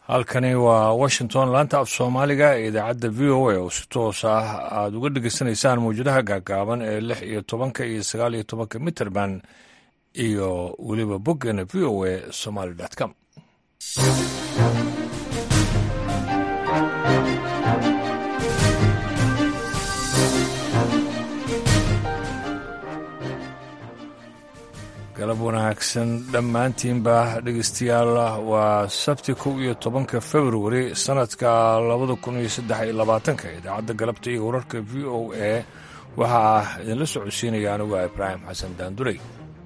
halkani waa washington laanta af soomaaliga ee idaacadda v o a oo si toos ah aada uga dhegeysanaysaan mawjadaha gaagaaban ee lix iyo tobanka iyo sagaal iyo tobanka mitrband iyo weliba boggeena v o a somaly com galab wanaagsan dhammaantiinba dhegeystayaal waa sabti kow iyo tobanka februari sannadka labada kun iyo saddex iyo labaatanka idaacadda galabta iyo wararka v o a waxaa idinla socodsiinaya anigu ah ibraahim xasan daandurey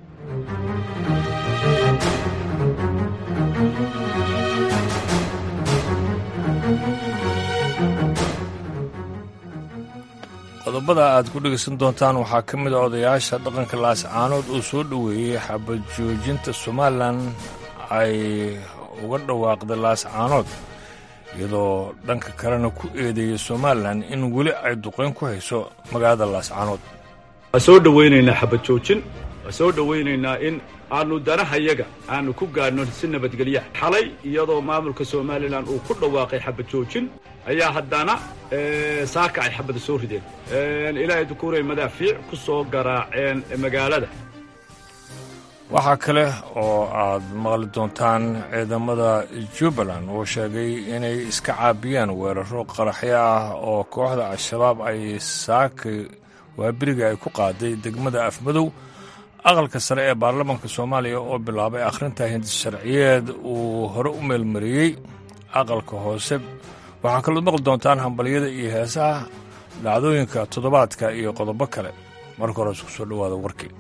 qodobada aad ku dhegaysan doontaan waxaa ka mid a odayaasha dhaqanka laascaanood uu soo dhoweeyey xabad joojinta somalilan ay uga dhawaaqday laascaanood iyadoo dhanka kalena ku eedeeyey somalilan in weli ay duqayn ku hayso magaalada laascaanood waa soo dhowaynaynaa xabad joojin waa soo dhowaynaynaa in aanu danahayaga aanu ku gaadhno si nabadgelya xalay iyadoo maamulka somalilan uu ku dhawaaqay xabad joojin ayaa haddana saaka ay xabada soo rideen ilaahay dukuuray madaafiic ku soo garaaceen magaalada waxaa kale oo aad maqli doontaan ciidamada jubbaland oo sheegay inay iska caabiyaan weeraro qaraxyo ah oo kooxda al-shabaab ay saaka waaberiga ay ku qaaday degmada afmadow aqalka sare ee baarlamaanka soomaaliya oo bilaabay akhrinta hindisharciyeed uu hore u meelmariyey aqalka hoose waxaa kalood maqli doontaan hambalyada iyo heesaha dhacdooyinka toddobaadka iyo qodobo kale marka hore isku soo dhowaada warkii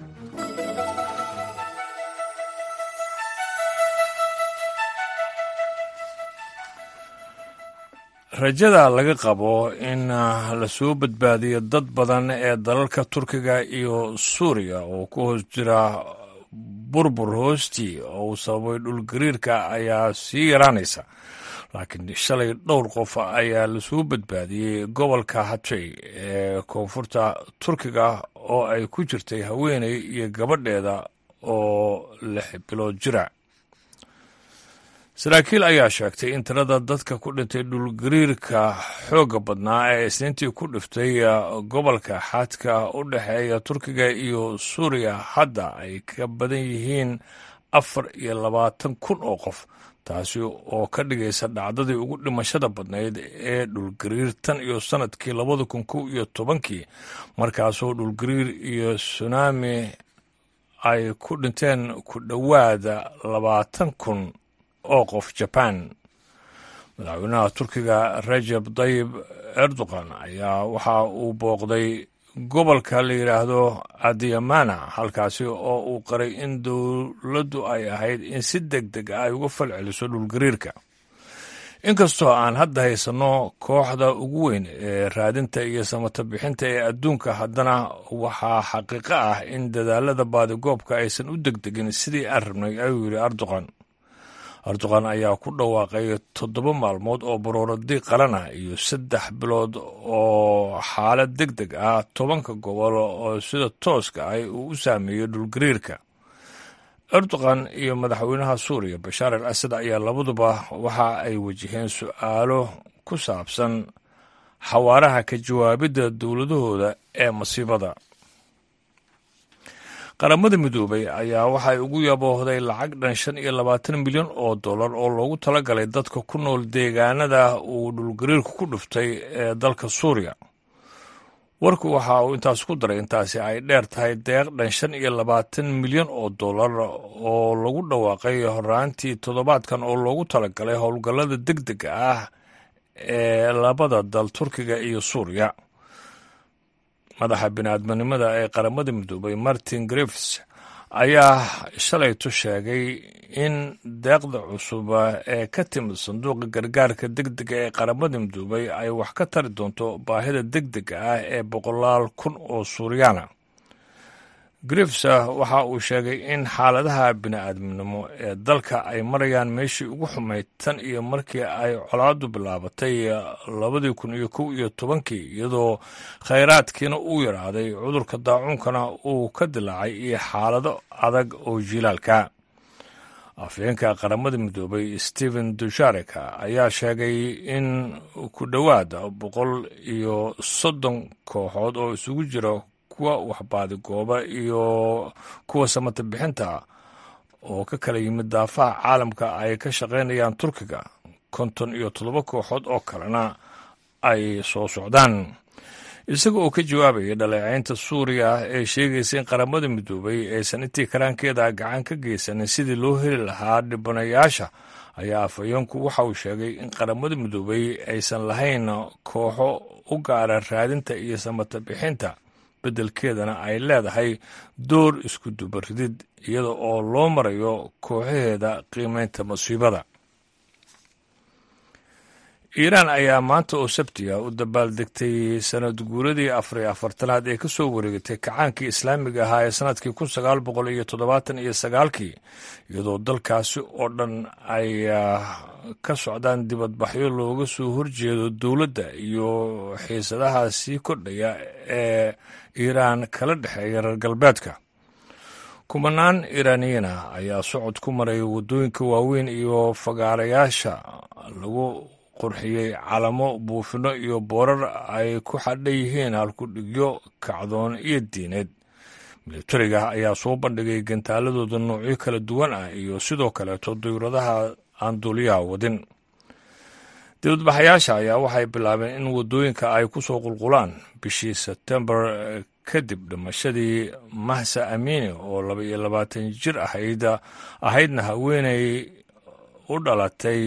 rajada laga qabo in la soo badbaadiyo dad badan ee dalalka turkiga iyo suuriya oo ku hoos jira burbur hoostii oo uu sababay dhulgariirka ayaa sii yaraanaysa laakiin shalay dhowr qof ayaa lasoo badbaadiyey gobolka hatay ee koonfurta turkiga oo ay ku jirtay haweeney iyo gabadheeda oo lix bilood jira saraakiil ayaa sheegtay in tirada dadka ku dhintay dhulgariirka xoogga badnaa ee isniintii ku dhiftay gobolka xadka u dhexeeya turkiga iyo suuriya hadda ay ka badan yihiin afar iyo labaatan kun oo qof taasi oo ka dhigaysa dhacdadii ugu dhimashada badnayd ee dhulgariir tan iyo sannadkii labada kun kow iyo tobankii markaasoo dhulgariir iyo sunaami ay ku dhinteen ku dhowaada labaatan kun oo qof jaban madaxweynaha turkiga rajab dayib erdogan ayaa waxa uu booqday gobolka la yidhaahdo adiyamana halkaasi oo uu qaray in dowladdu ay ahayd in si deg deg ah ay uga falceliso dhulgariirka inkastoo aan hadda haysanno kooxda ugu weyn ee raadinta iyo samata bixinta ee adduunka haddana waxaa xaqiiqo ah in dadaalada baadigoobka aysan u degdegin sidii aan rabnay ayuu yidhi erdogan erdogan ayaa ku dhawaaqay toddoba maalmood oo barooradi qalan ah iyo saddex bilood oo xaalad deg deg ah tobanka gobol oo sida tooska ah uu u saameeyey dhulgariirka erdogan iyo madaxweynaha suuriya bashaar al asad ayaa labaduba waxa ay wajaheen su-aalo ku saabsan xawaaraha ka jawaabidda dowladahooda ee masiibada qaramada midoobay ayaa waxay ugu yaboohday lacag dhan shan iyo labaatan milyan oo dollar oo loogu talagalay dadka ku nool deegaanada uu dhulgariirku ku dhuftay ee dalka suuriya warku waxa uu intaas ku daray intaasi ay dheer tahay deeq dhan shan iyo labaatan milyan oo dollar oo lagu dhawaaqay horaantii toddobaadkan oo loogu talagalay howlgallada deg dega ah ee labada dal turkiga iyo suuriya madaxa biniaadminimada ee qaramada midoobay martin griffs ayaa shalayto sheegay in deeqda cusub ee ka timid sanduuqa gargaarka deg dega ee qaramada midoobay ay wax ka tari doonto baahida deg dega ah ee boqolaal kun oo suuriyaana griffs waxa uu sheegay in xaaladaha bini'aadminimo ee dalka ay marayaan meeshii ugu xumayd tan iyo markii ay colaadu bilaabatay labadii kun iyo kow iyo tobankii iyadoo khayraadkiina uu yaraaday cudurka daacuunkana uu ka dilaacay iyo xaalado adag oo jilaalka afhayeenka qaramada midoobay stephen dushareka ayaa sheegay in ku dhowaad boqol iyo soddon kooxood oo isugu jira kuwa waxbaadigooba iyo kuwa samata bixinta oo ka kala yimid daafaha caalamka ay ka shaqaynayaan turkiga konton iyo toddoba kooxood oo kalena ay soo socdaan isaga oo ka jawaabaya dhaleecaynta suuriya ee sheegaysa in qaramada midoobay aysan intii karaankeeda gacan ka geysanin sidii loo heli lahaa dhibanayaasha ayaa afhayeenku waxa uu sheegay in qaramada midoobay aysan lahayn kooxo u gaara raadinta iyo samata bixinta beddelkeedana ay leedahay door isku dubaridid iyada oo loo marayo kooxaheeda qiimaynta masiibada iiraan ayaa maanta oo sabtiga u dabaaldegtay sanad guuradii afariyo afartanaad ee ka soo wareegatay kacaankii islaamiga ahaa ee sanadkii kun sagaal boqol iyo toddobaatan iyo sagaalkii iyadoo dalkaasi oo dhan ay ka socdaan dibadbaxyo looga soo horjeedo dowladda iyo xiisadaha sii kordhaya ee iiraan kala dhexeeya reer galbeedka kumanaan iiraaniyana ayaa socod ku maray waddooyinka waaweyn iyo fagaarayaasha lagu qurxiyey calamo buufino iyo boorar ay ku xadhan yihiin halkudhigyo kacdoon iyo diineed militariga ayaa soo bandhigay gantaaladooda noocyo kala duwan ah iyo sidoo kaleeto dawladaha aan duuliyaha wadin dibadbaxayaasha ayaa waxay bilaabeen in waddooyinka ay ku soo qulqulaan bishii sebtembar kadib dhimashadii mahsa amiini oo laba iyo labaatan jir ahayd ahaydna haweeney u dhalatay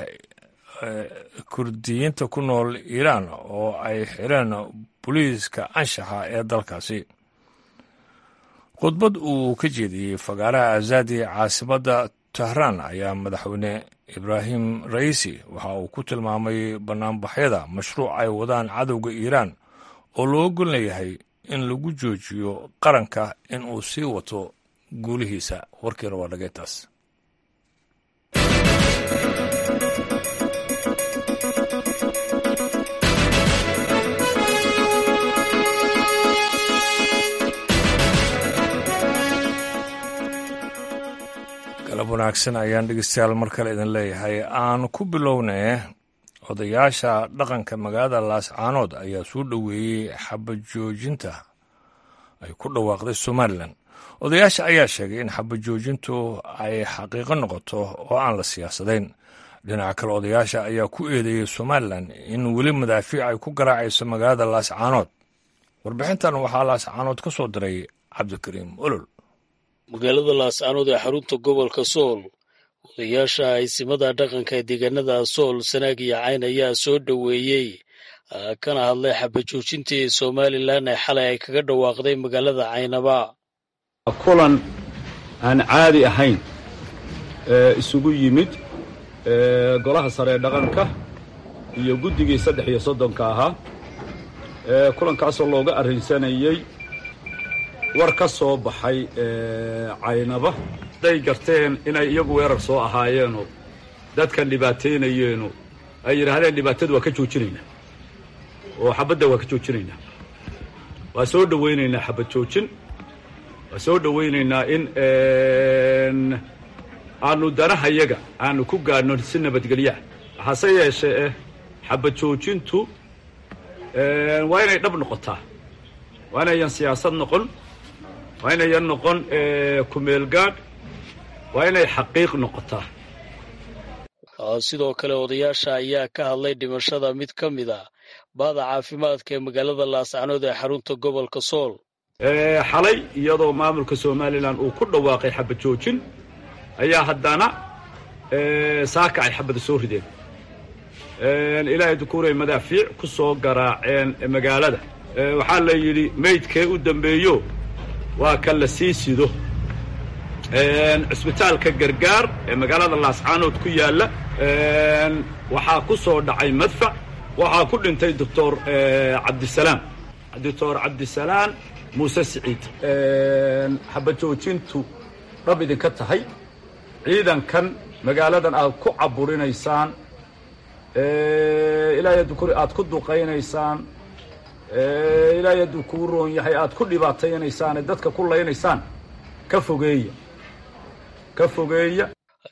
kurdiyiinta ku nool iiraan oo ay xireen booliiska anshaxa ee dalkaasi khudbad uu ka jeediyey fagaaraha azadi caasimadda tahraan ayaa madaxweyne ibraahim raisi waxa uu ku tilmaamay bannaanbaxyada mashruuc ay wadaan cadowga iiraan oo loo gol leeyahay in lagu joojiyo qaranka in uu sii wato guulihiisa warkiina waa dhageyntaas galab wanaagsan ayaan dhegeystayaal mar kale idin leeyahay aan ku bilownay odayaasha dhaqanka magaalada laascaanood ayaa soo dhoweeyey xabajoojinta ay ku dhawaaqday somalilan odayaasha ayaa sheegay in xabajoojintu ay xaqiiqo noqoto oo aan la siyaasadayn dhinaca kale odayaasha ayaa ku eedeeyey somalilan in weli madaafiic ay ku garaacayso magaalada laascaanood warbixintan waxaa laascaanood ka soo diray cabdikariim olol magaalada laascaanood ee xarunta gobolka sool odayaasha aysimada dhaqanka ee deegaanada sool sanaag iyo cayn ayaa soo dhoweeyey kana hadlay xabajoojintii somalilan ee xalay ay kaga dhawaaqday magaalada caynaba kulan aan caadi ahayn isugu yimid golaha sare ee dhaqanka iyo guddigii saddex iyo soddonka ahaa kulankaasoo looga arrinsanayey war ka soo baxay caynaba hadday garteen inay iyagu weerar soo ahaayeenoo dadkan dhibaataynayeenoo ay yidhaahdeen dhibaatadu waa ka joojinaynaa oo xabadda waa ka joojinaynaa waa soo dhowaynaynaa xabad joojin waa soo dhowaynaynaa in aanu danahayaga aanu ku gaadhno si nabadgelyaa hase yeeshee eh xabad joojintu waa inay dhab noqotaa waa inayan siyaasad noqon waa inayan noqon kumeel gaadh waa inay xaqiiq noqotaa sidoo kale odayaasha ayaa ka hadlay dhimashada mid ka mid a baada caafimaadka ee magaalada laascanood ee xarunta gobolka sool xalay iyadoo maamulka somalilan uu ku dhawaaqay xabad joojin ayaa haddana saaka ay xabada soo rideen ilaahay dukuuray madaafiic ku soo garaaceen magaalada waxaa la yidhi maydkee u dambeeyo waa ka la sii sido cisbitaalka gargaar ee magaalada laascaanood ku yaalla waxaa ku soo dhacay madfac waxaa ku dhintay doctor cabdisalaam doctor cabdisalaam muuse siciid xabad joojintu dhab idinka tahay ciidankan magaaladan aad ku caburinaysaan ilaahay adukuri aad ku duqaynaysaan ilaahay hadduu kuu roon yahay aad ku dhibaataynaysaan ee dadka ku laynaysaan ka fogeeya ka fogeeya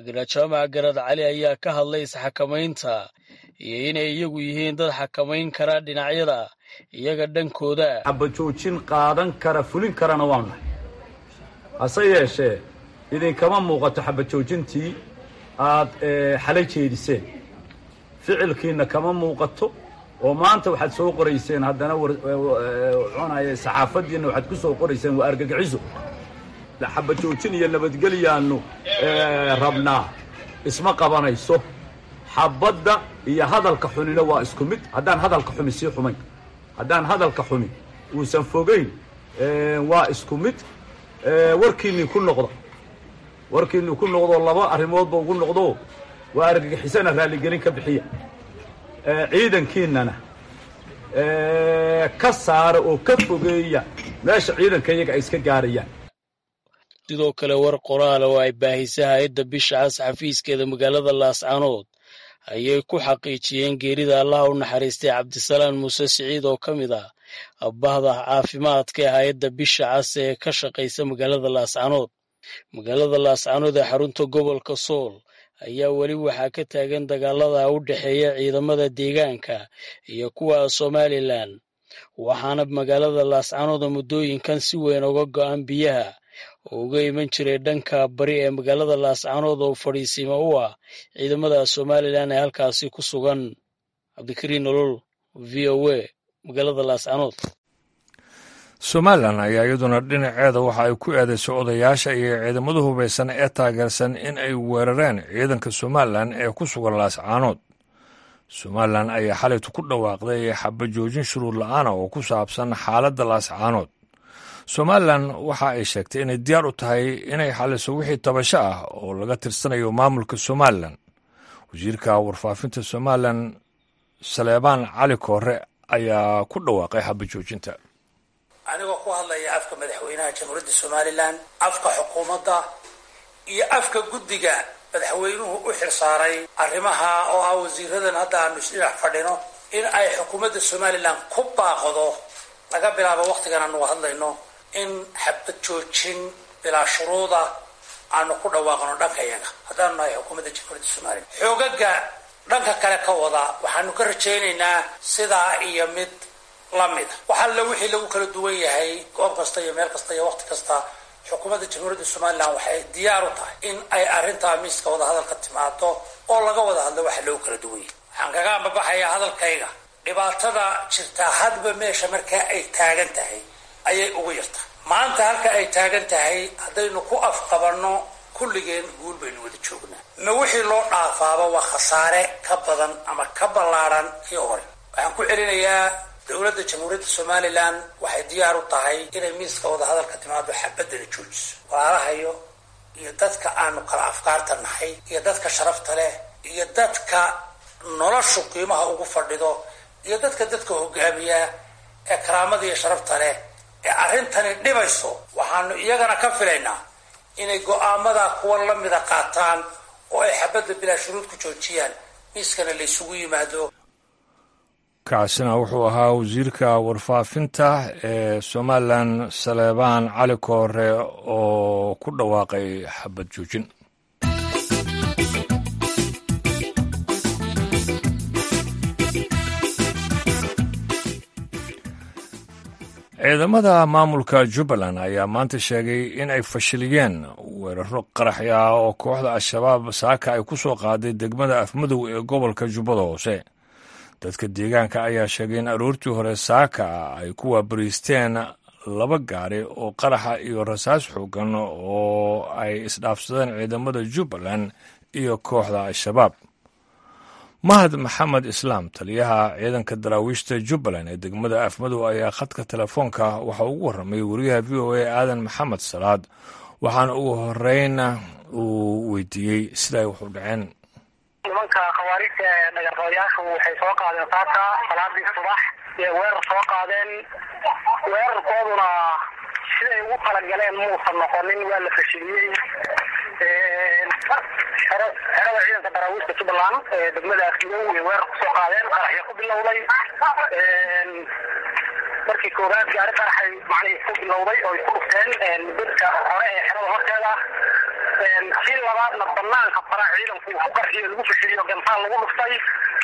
garaad jaamac garad cali ayaa ka hadlay isxakamaynta iyo inay iyagu yihiin dad xakamayn kara dhinacyada iyaga dhankooda xabajoojin qaadan kara fulin karana waanu nahay hase yeeshee idinkama muuqato xabajoojintii aad xalay jeediseen ficilkiinna kama muuqato oo maanta waxaad soo qorayseen haddana cunaya saxaafaddiinna waxaad ku soo qorayseen waa argagixiso xabajoojin iyo nabadgelyaannu rabnaa isma qabanayso xabadda iyo hadalka xunina waa isku mid haddaan hadalka xumi sii xumayn haddaan hadalka xumi uusan fogayn waa isku mid warkiinnii ku noqda warkiinnii ku noqdoo laba arrimoodba ugu noqdo waa argagixisana raalligelin ka bixiya ciidankiinnana ka saara oo ka fogeeya meesha ciidanka iyaga ay iska gaarayaan sidoo kale war qoraal oo ay baahisa hay-adda bisha cas xafiiskeeda magaalada laascaanood ayay ku xaqiijiyeen geerida allaha u naxariistay cabdisalaan muuse siciid oo ka mid ah bahda caafimaadka ee hay-adda bisha cas ee ka shaqaysa magaalada laascaanood magaalada laascaanood ee xarunta gobolka sool ayaa weli waxaa ka taagan dagaalada u dhexeeya ciidamada deegaanka iyo kuwa somalilan waxaana magaalada laascaanood muddooyinkan si weyn uga go'an biyaha oo uga iman jiray dhanka bari ee magaalada laascaanood oo fadhiisimo u ah ciidamada somalilan ee halkaasi ku sugan cabdikariin nolol v o a magaalada laascaanood somalilan ayaa iyaduna dhinaceeda waxa ay ku eedaysay odayaasha iyo ciidamada hubaysan ee taageersan in ay weerareen ciidanka somalilan ee ku sugan laascaanood somalilan ayaa xalaytu ku dhawaaqday xabajoojin shuruud la-aana oo ku saabsan xaaladda laascaanood somalilan waxa ay sheegtay inay diyaar u tahay inay xaliso wixii tabasho ah oo laga tirsanayo maamulka somalilan wasiirka warfaafinta somalilan saleebaan cali koore ayaa ku dhawaaqay xabajoojinta anigoo ku hadlaya afka madaxweynaha jamhuuriyadda somalilan afka xukuumadda iyo afka guddiga madaxweynuhu u xilsaaray arrimaha oo ah wasiiradan hadda aanu isdhinac fadhino in ay xukuumadda somalilan ku baaqdo laga bilaabo wakhtigan aanu hadlayno in xabad joojin bilaa shuruuda aanu ku dhawaaqno dhanka iyaga haddaanu nahay xukuumadda jamhuuriyadda somalilan xoogaga dhanka kale ka wada waxaanu ka rajaynaynaa sidaa iyo mid lamida waxalla wixii lagu kala duwan yahay goob kasta iyo meel kasta iyo waqti kasta xukuumadda jamhuuriyadda somalilan waxay diyaar u tahay in ay arrintaa miiska wadahadalka timaado oo laga wada hadlo waxa loogu kala duwan yahay waxaan kaga ambabaxayaa hadalkayga dhibaatada jirtaa hadba meesha markaa ay taagan tahay ayay ugu yartaa maanta halka ay taagan tahay haddaynu ku afqabanno kulligeen guul baynu wada joognaa ma wixii loo dhaafaaba waa khasaare ka badan ama ka ballaadhan kii hore waxaan ku celinayaa dowladda jamhuuriyadda somalilan waxay diyaar u tahay inay miiska wadahadalka timaado xabadana joojiso walaalahayo iyo dadka aanu kala afkaarta nahay iyo dadka sharafta leh iyo dadka noloshu qiimaha ugu fadhido iyo dadka dadka hogaamiya ee karaamada iyo sharafta leh ee arrintani dhibayso waxaanu iyagana ka filaynaa inay go-aamada kuwa lamida qaataan oo ay xabadda bilaa shuruud ku joojiyaan miiskana la ysugu yimaado kaasina wuxuu ahaa wasiirka warfaafinta ee somalilan saleebaan cali koore oo ku dhawaaqay xabad joojin ciidamada maamulka jubbaland ayaa maanta sheegay in ay fashiliyeen weeraro qaraxya oo kooxda al-shabaab saaka ay ku soo qaaday degmada afmadow ee gobolka jubbada hoose dadka deegaanka ayaa sheegay in aroortii hore saaka ay ku waabariisteen laba gaari oo qaraxa iyo rasaas xoogan oo ay isdhaafsadeen ciidamada jubbaland iyo kooxda al-shabaab mahad maxamed islaam taliyaha ciidanka daraawiishta jubbaland ee degmada afmadow ayaa khadka telefoonka waxa ugu warramay wariyaha v o a aadan maxamed salaad waxaana ugu horeyna uu weydiiyey sida ay waxu dhaceen nimanka khawaarijta dhagarqabayaashu waxay soo qaadeen saaka salaadii subax ee weerar soo qaadeen weerarkooduna siday ugu talagaleen muusan noqonin waa la fashiliyey xerada ciidanka daraawiishta jubbaland ee degmada afmadow ay weerar kusoo qaadeen qaraxyo ku bilowday markii koowaad gaari qaraxay macnihii ku bilowday oo ay ku dhufteen dadka hore ee xerada horteeda si labaadna banaanka fara ciidanku uu ku qarxiyo lagu fashiliyo gantaal lagu dhuftay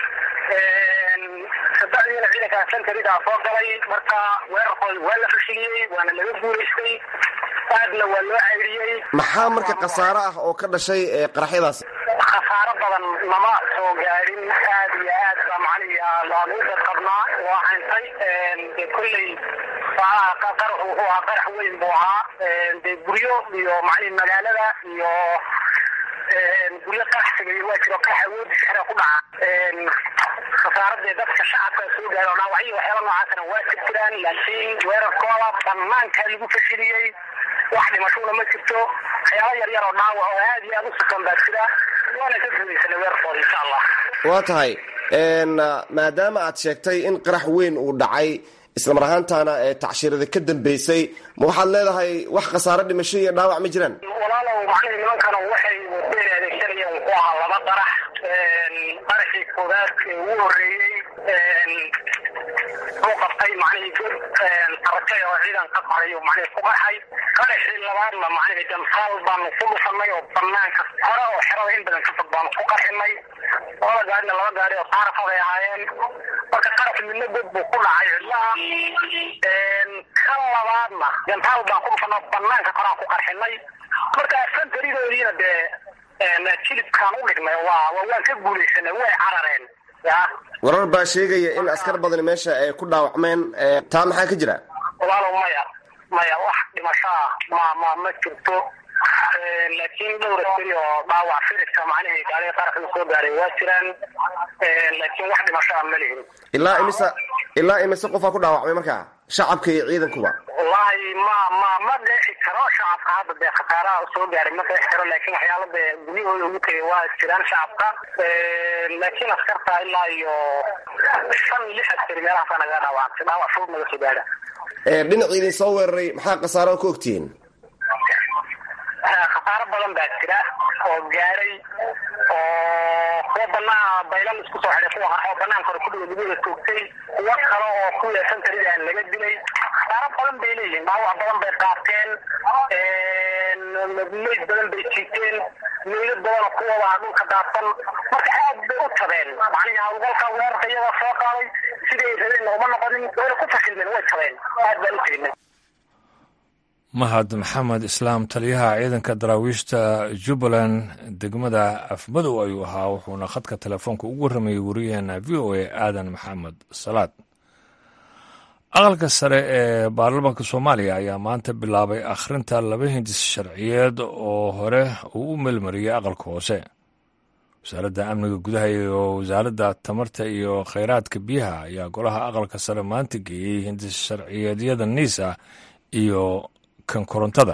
sadexdiina ciidanka santarida soo galay marka weerarkooda waa la fashiliyey waana laga guulaystay aadna waa loo cayriyey maxaa marka khasaaro ah oo ka dhashay qaraxyadaasi khasaaro badan nama soo gaadhin aad iyo aad baa macnihi laanu dadqabnaa waa hayntay de kolley qaraxu wuxuu ahaa qarax weyn buu ahaa de guryo iyo macnihi magaalada iyo guryo qarax sameeyey waa jiro qarax awoodiisa xere ku dhaca khasaaradee dadka shacabka soo gaaro dhaawacyo waxyaala noocaasna waa ka jiraan laakiin weerarkooda banaankaa lagu fashiliyey wax dhimashona ma jirto waxyaaba yar yar oo dhaawac oo aad iyo aad u sukan baa jira waana ka guulaysanay weerarkooda insha allah waa tahay maadaama aad sheegtay in qarax weyn uu dhacay islamar ahaantaana tacshirada ka dambeysay ma waxaad leedahay wax khasaaro dhimasho iyo dhaawac ma jiraan walaalow macnihi nimankana waxay wadeen adeegsanayeen wuxuu ahaa laba qarax qaraxii koowaad ee ugu horeeyey uu qabtay macnihii god aragtay oo ciidan ka qaray oo macnihi ku qarxay qaraxii labaadna macnihi damsaal baanu ku dhufanay oo banaanka hore oo xerada in badan ka fog baanu ku qarxinay labada gaarina laba gaari oo saarafaday ahaayeen marka qarax midna god buu ku dhacay cidlaha kan labaadna gantaal baan ku dhufanay banaanka koraan ku qarxinay marka santaridoodiina dee jilibkaan u dhignay waa waan ka guulaysanay way carareen ya warar baa sheegaya in askar badani meesha ay ku dhaawacmeen taa maxaa ka jira walaalow maya maya wax dhimasho ah ma ma ma jirto laakiin dhowr askari oo dhaawac firika macnihii gaariga qaarka soo gaaray waa jiraan laakiin wax dhimasho ah ma lihin ilaa imisa ilaa imise qofaa ku dhaawacmay markaa shacabka iyo ciidankuba wallahi ma ma ma dheexi karo shacabka hadda dee khasaaraha soo gaaray ma dheexi karo laakiin waxyaala dee guryahooda ugu tegay waa jiraan shacabka laakiin askarta ilaa iyo shan lix askari meelahaasa naga dhaawacantay dhaawac fudud naga soo gaara dhinacii idin soo weeraray maxaa khasaaro ku ogtihiin khasaaro badan baa jira oo gaaray oo kuwa banaa baylan isku soo xidhay kuwa oo banaanka hore kudhiga dibada toogtay kuwa kale oo kuwa santarida laga dilay khasaaro badan bay leeyihiin dhaawac badan bay qaateen meyd badan bay jiiteen meydad badanoo kuwaba dhulka daadsan marka aad bay u tabeen macnihi hawlgalka weerarka iyaga soo qaaday siday rabeen uma noqonin wayna ku fashilmeen way tabeen aad baan u teginay mahad maxamed islaam taliyaha ciidanka daraawiishta jubbaland degmada afmadow ayuu ahaa wuxuuna khadka telefoonka ugu warramayay wariyaheena v o a aadan maxamed salaad aqalka sare ee baarlamaanka soomaaliya ayaa maanta bilaabay akhrinta laba hindis sharciyeed oo hore uu u meelmariyey aqalka hoose wasaaradda amniga gudaha iyo wasaaradda tamarta iyo kheyraadka biyaha ayaa golaha aqalka sare maanta geeyey hindis sharciyeedyada niisa iyo kan korontada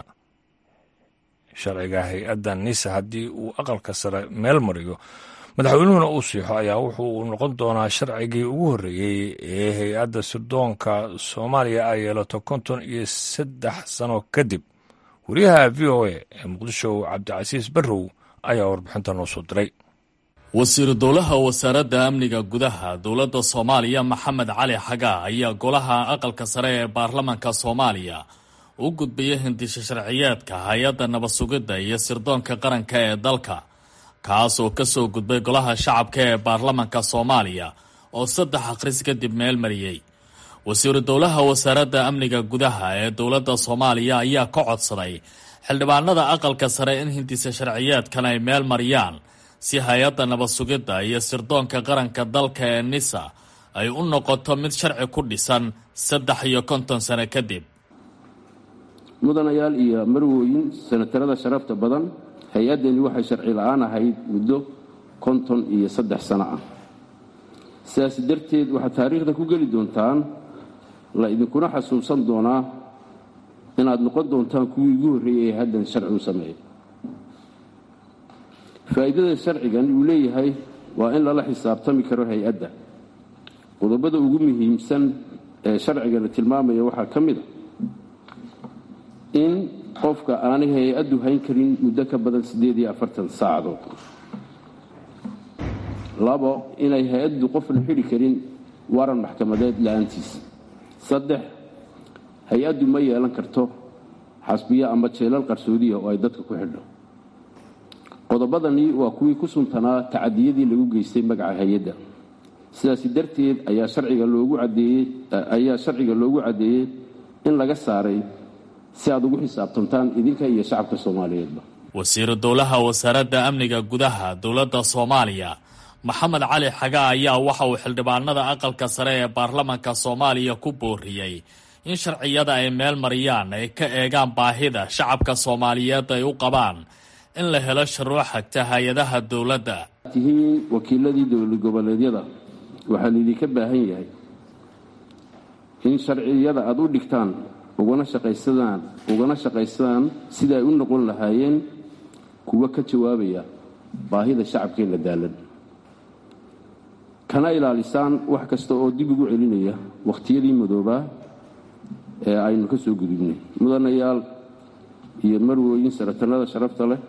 sharciga hay-adda nisa haddii uu aqalka sare meel mariyo madaxweynuhuna uu siixo ayaa wuxuu noqon doonaa sharcigii ugu horreeyey ee hay-adda sirdoonka soomaaliya ay yeelato konton iyo saddex sano kadib wariyaha v o a ee muqdisho cabdicasiis barrow ayaa warbixinta noo soo diray wasiiru dowlaha wasaaradda amniga gudaha dowladda soomaaliya maxamed cali xagaa ayaa golaha aqalka sare ee baarlamanka soomaaliya u gudbiyay hindisha sharciyeedka hay-adda nabad sugidda iyo sirdoonka qaranka ee dalka kaas oo ka soo gudbay golaha shacabka ee baarlamanka soomaaliya oo saddex akhris kadib meel mariyey wasiiru dowlaha wasaaradda amniga gudaha ee dowladda soomaaliya ayaa ka codsaday xildhibaanada aqalka sare in hindisa sharciyeedkan ay meel mariyaan si hay-adda nabad sugidda iyo sirdoonka qaranka dalka ee nisa ay u noqoto mid sharci ku dhisan saddex iyo konton sano kadib mudanayaal iyo marwooyin sanatarada sharafta badan hay-addani waxay sharci la-aan ahayd muddo konton iyo saddex sano ah sidaas darteed waxaad taariikhda ku geli doontaan la idinkuna xasuusan doonaa inaad noqon doontaan kuwii ugu horreeyay ee haddan sharci u sameeyay faa'iidada sharcigan uu leeyahay waa in lala xisaabtami karo hay-adda qodobada ugu muhiimsan ee sharcigana tilmaamaya waxaa ka mid a in qofka aanay hay-addu hayn karin muddo ka badan siddeed iyo afartan saacadood labo inay hay-addu qofna xidhi karin waran maxkamadeed la-aantiis saddex hay-addu ma yeelan karto xasbiyo ama jeelal qarsoodiya oo ay dadka ku xidho qodobadani waa kuwii ku suntanaa tacadiyadii lagu geystay magaca hay-adda sidaasi darteed ayaa sharciga loogu cadeeyey ayaa sharciga loogu caddeeyey in laga saaray si aad ugu xisaabtantaan idinka iyo shacabka soomaaliyeedba wasiiru dowlaha wasaaradda amniga gudaha dowladda soomaaliya maxamed cali xaga ayaa waxa uu xildhibaanada aqalka sare ee baarlamanka soomaaliya ku booriyey in sharciyada ay meel mariyaan ay ka eegaan baahida shacabka soomaaliyeed ay u qabaan in la helo shuruuc xagta hay-adaha dowladda tihiin wakiiladii dowlad goboleedyada waxaa laydinka baahan yahay in sharciyada aada u dhigtaan ugana shaqaysadaan ugana shaqaysadaan sida ay u noqon lahaayeen kuwa ka jawaabaya baahida shacabkeen la daalan kana ilaalisaan wax kasta oo dib ugu celinaya wakhtiyadii madoobaa ee aynu ka soo gudubnay mudanayaal iyo marwooyin saratanada sharafta leh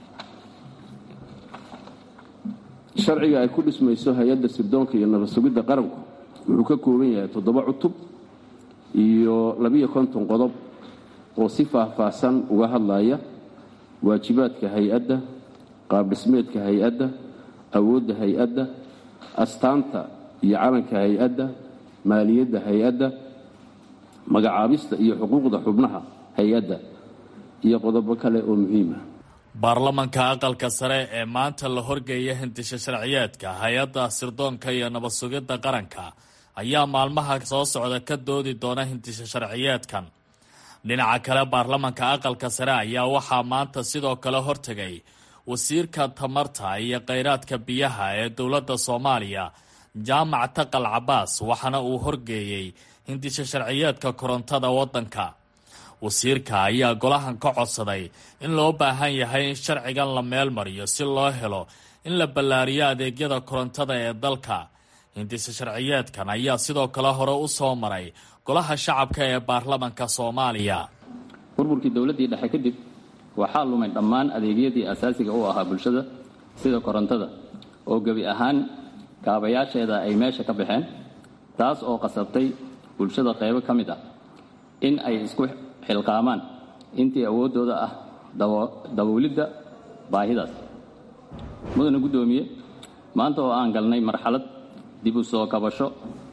sharciga ay ku dhismayso hay-adda sirdoonka iyo nabad sugidda qaranku wuxuu ka kooban yahay toddoba cutub iyo labiyo konton qodob oo si faah-faahsan uga hadlaya waajibaadka hay-adda qaabdhismeedka hay-adda awoodda hay-adda astaanta iyo calanka hay-adda maaliyadda hay-adda magacaabista iyo xuquuqda xubnaha hay-adda iyo qodobo kale oo muhiima baarlamanka aqalka sare ee maanta la horgeeya hindisha sharciyeedka hay-adda sirdoonka iyo nabad sugidda qaranka ayaa maalmaha soo socda ka doodi doona hindisha sharciyeedkan dhinaca kale baarlamanka aqalka sare ayaa waxaa maanta sidoo kale hortegay wasiirka tamarta iyo kheyraadka biyaha ee dowladda soomaaliya jaamac taqal cabaas waxaana uu horgeeyey hindisha sharciyeedka korontada waddanka wasiirka ayaa golahan ka codsaday in loo baahan yahay in sharcigan la meel mariyo si loo helo in la ballaariyo adeegyada korontada ee dalka hindise sharciyeedkan ayaa sidoo kale hore u soo maray golaha shacabka ee baarlamanka soomaaliya burburkii dowladdii dhexe kadib waxaa lumay dhammaan adeegyadii asaasiga u ahaa bulshada sida korontada oo gebi ahaan kaabayaasheeda ay meesha ka baxeen taas oo qasabtay bulshada qaybo ka mid ah in ay isku xilqaamaan intii awooddooda ah daboolidda baahidaas mudana guddoomiye maanta oo aan galnay marxalad dib u soo kabasho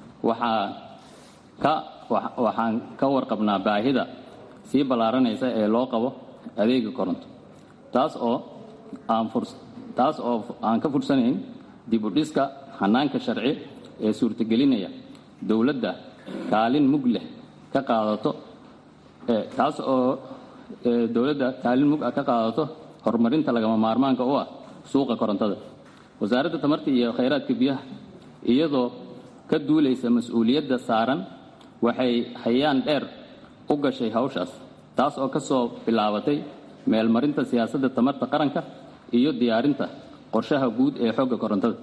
waxaan ka warqabnaa baahida sii ballaaranaysa ee loo qabo adeega koronto taas oo taas oo aan ka fursanayn dib u dhiska hanaanka sharci ee suurtagelinaya dowladda kaalin mug leh ka qaadato taas oo dowladda kaalin mug ah ka qaadato horumarinta lagama maarmaanka u ah suuqa korontada wasaaradda tamarta iyo khayraadka biyaha iyadoo ka duulaysa mas-uuliyadda saaran waxay hayaan dheer u gashay hawshaas taas oo ka soo bilaabatay meelmarinta siyaasadda tamarta qaranka iyo diyaarinta qorshaha guud ee xogga korontada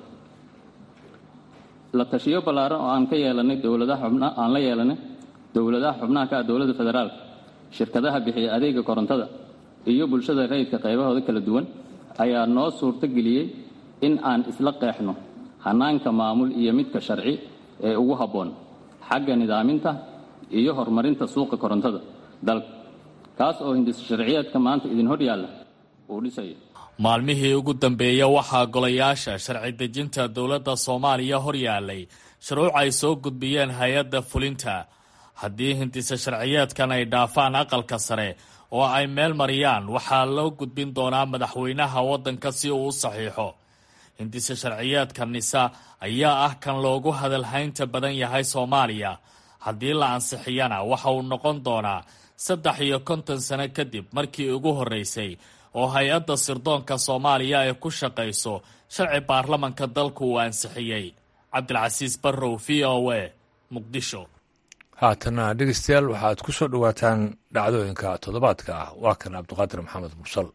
la tashiyo ballaaran oo aan ka yeelanay dowladaha xubna aan la yeelanay dowladaha xubnaha ka ah dowladda federaalka shirkadaha bixiya adeega korontada iyo bulshada rayidka qaybahooda kala duwan ayaa noo suurto geliyey in aan isla qeexno hanaanka maamul iyo midka sharci ee ugu habboon xagga nidaaminta iyo horumarinta suuqa korontada dalka kaas oo hindis sharciyeedka maanta idin hor yaalla uu dhisayo maalmihii ugu dambeeya waxaa golayaasha sharci dejinta dowladda soomaaliya hor yaallay shuruuc ay soo gudbiyeen hay-adda fulinta haddii hindise sharciyeedkan ay dhaafaan aqalka sare oo ay meel mariyaan waxaa loo gudbin doonaa madaxweynaha waddanka si uu u saxiixo hindise sharciyeedka nisa ayaa ah kan loogu hadalhaynta badan yahay soomaaliya haddii la ansixiyana waxa uu noqon doonaa saddex iyo konton sano kadib markii ugu horreysay oo hay-adda sirdoonka soomaaliya ay ku shaqayso sharci baarlamanka dalku uu ansixiyey cabdilcasiis barrow v o a muqdisho haatana dhegeystayaal waxaad ku soo dhowaataan dhacdooyinka toddobaadka ah waa kan cabdiqaadir maxamed mursal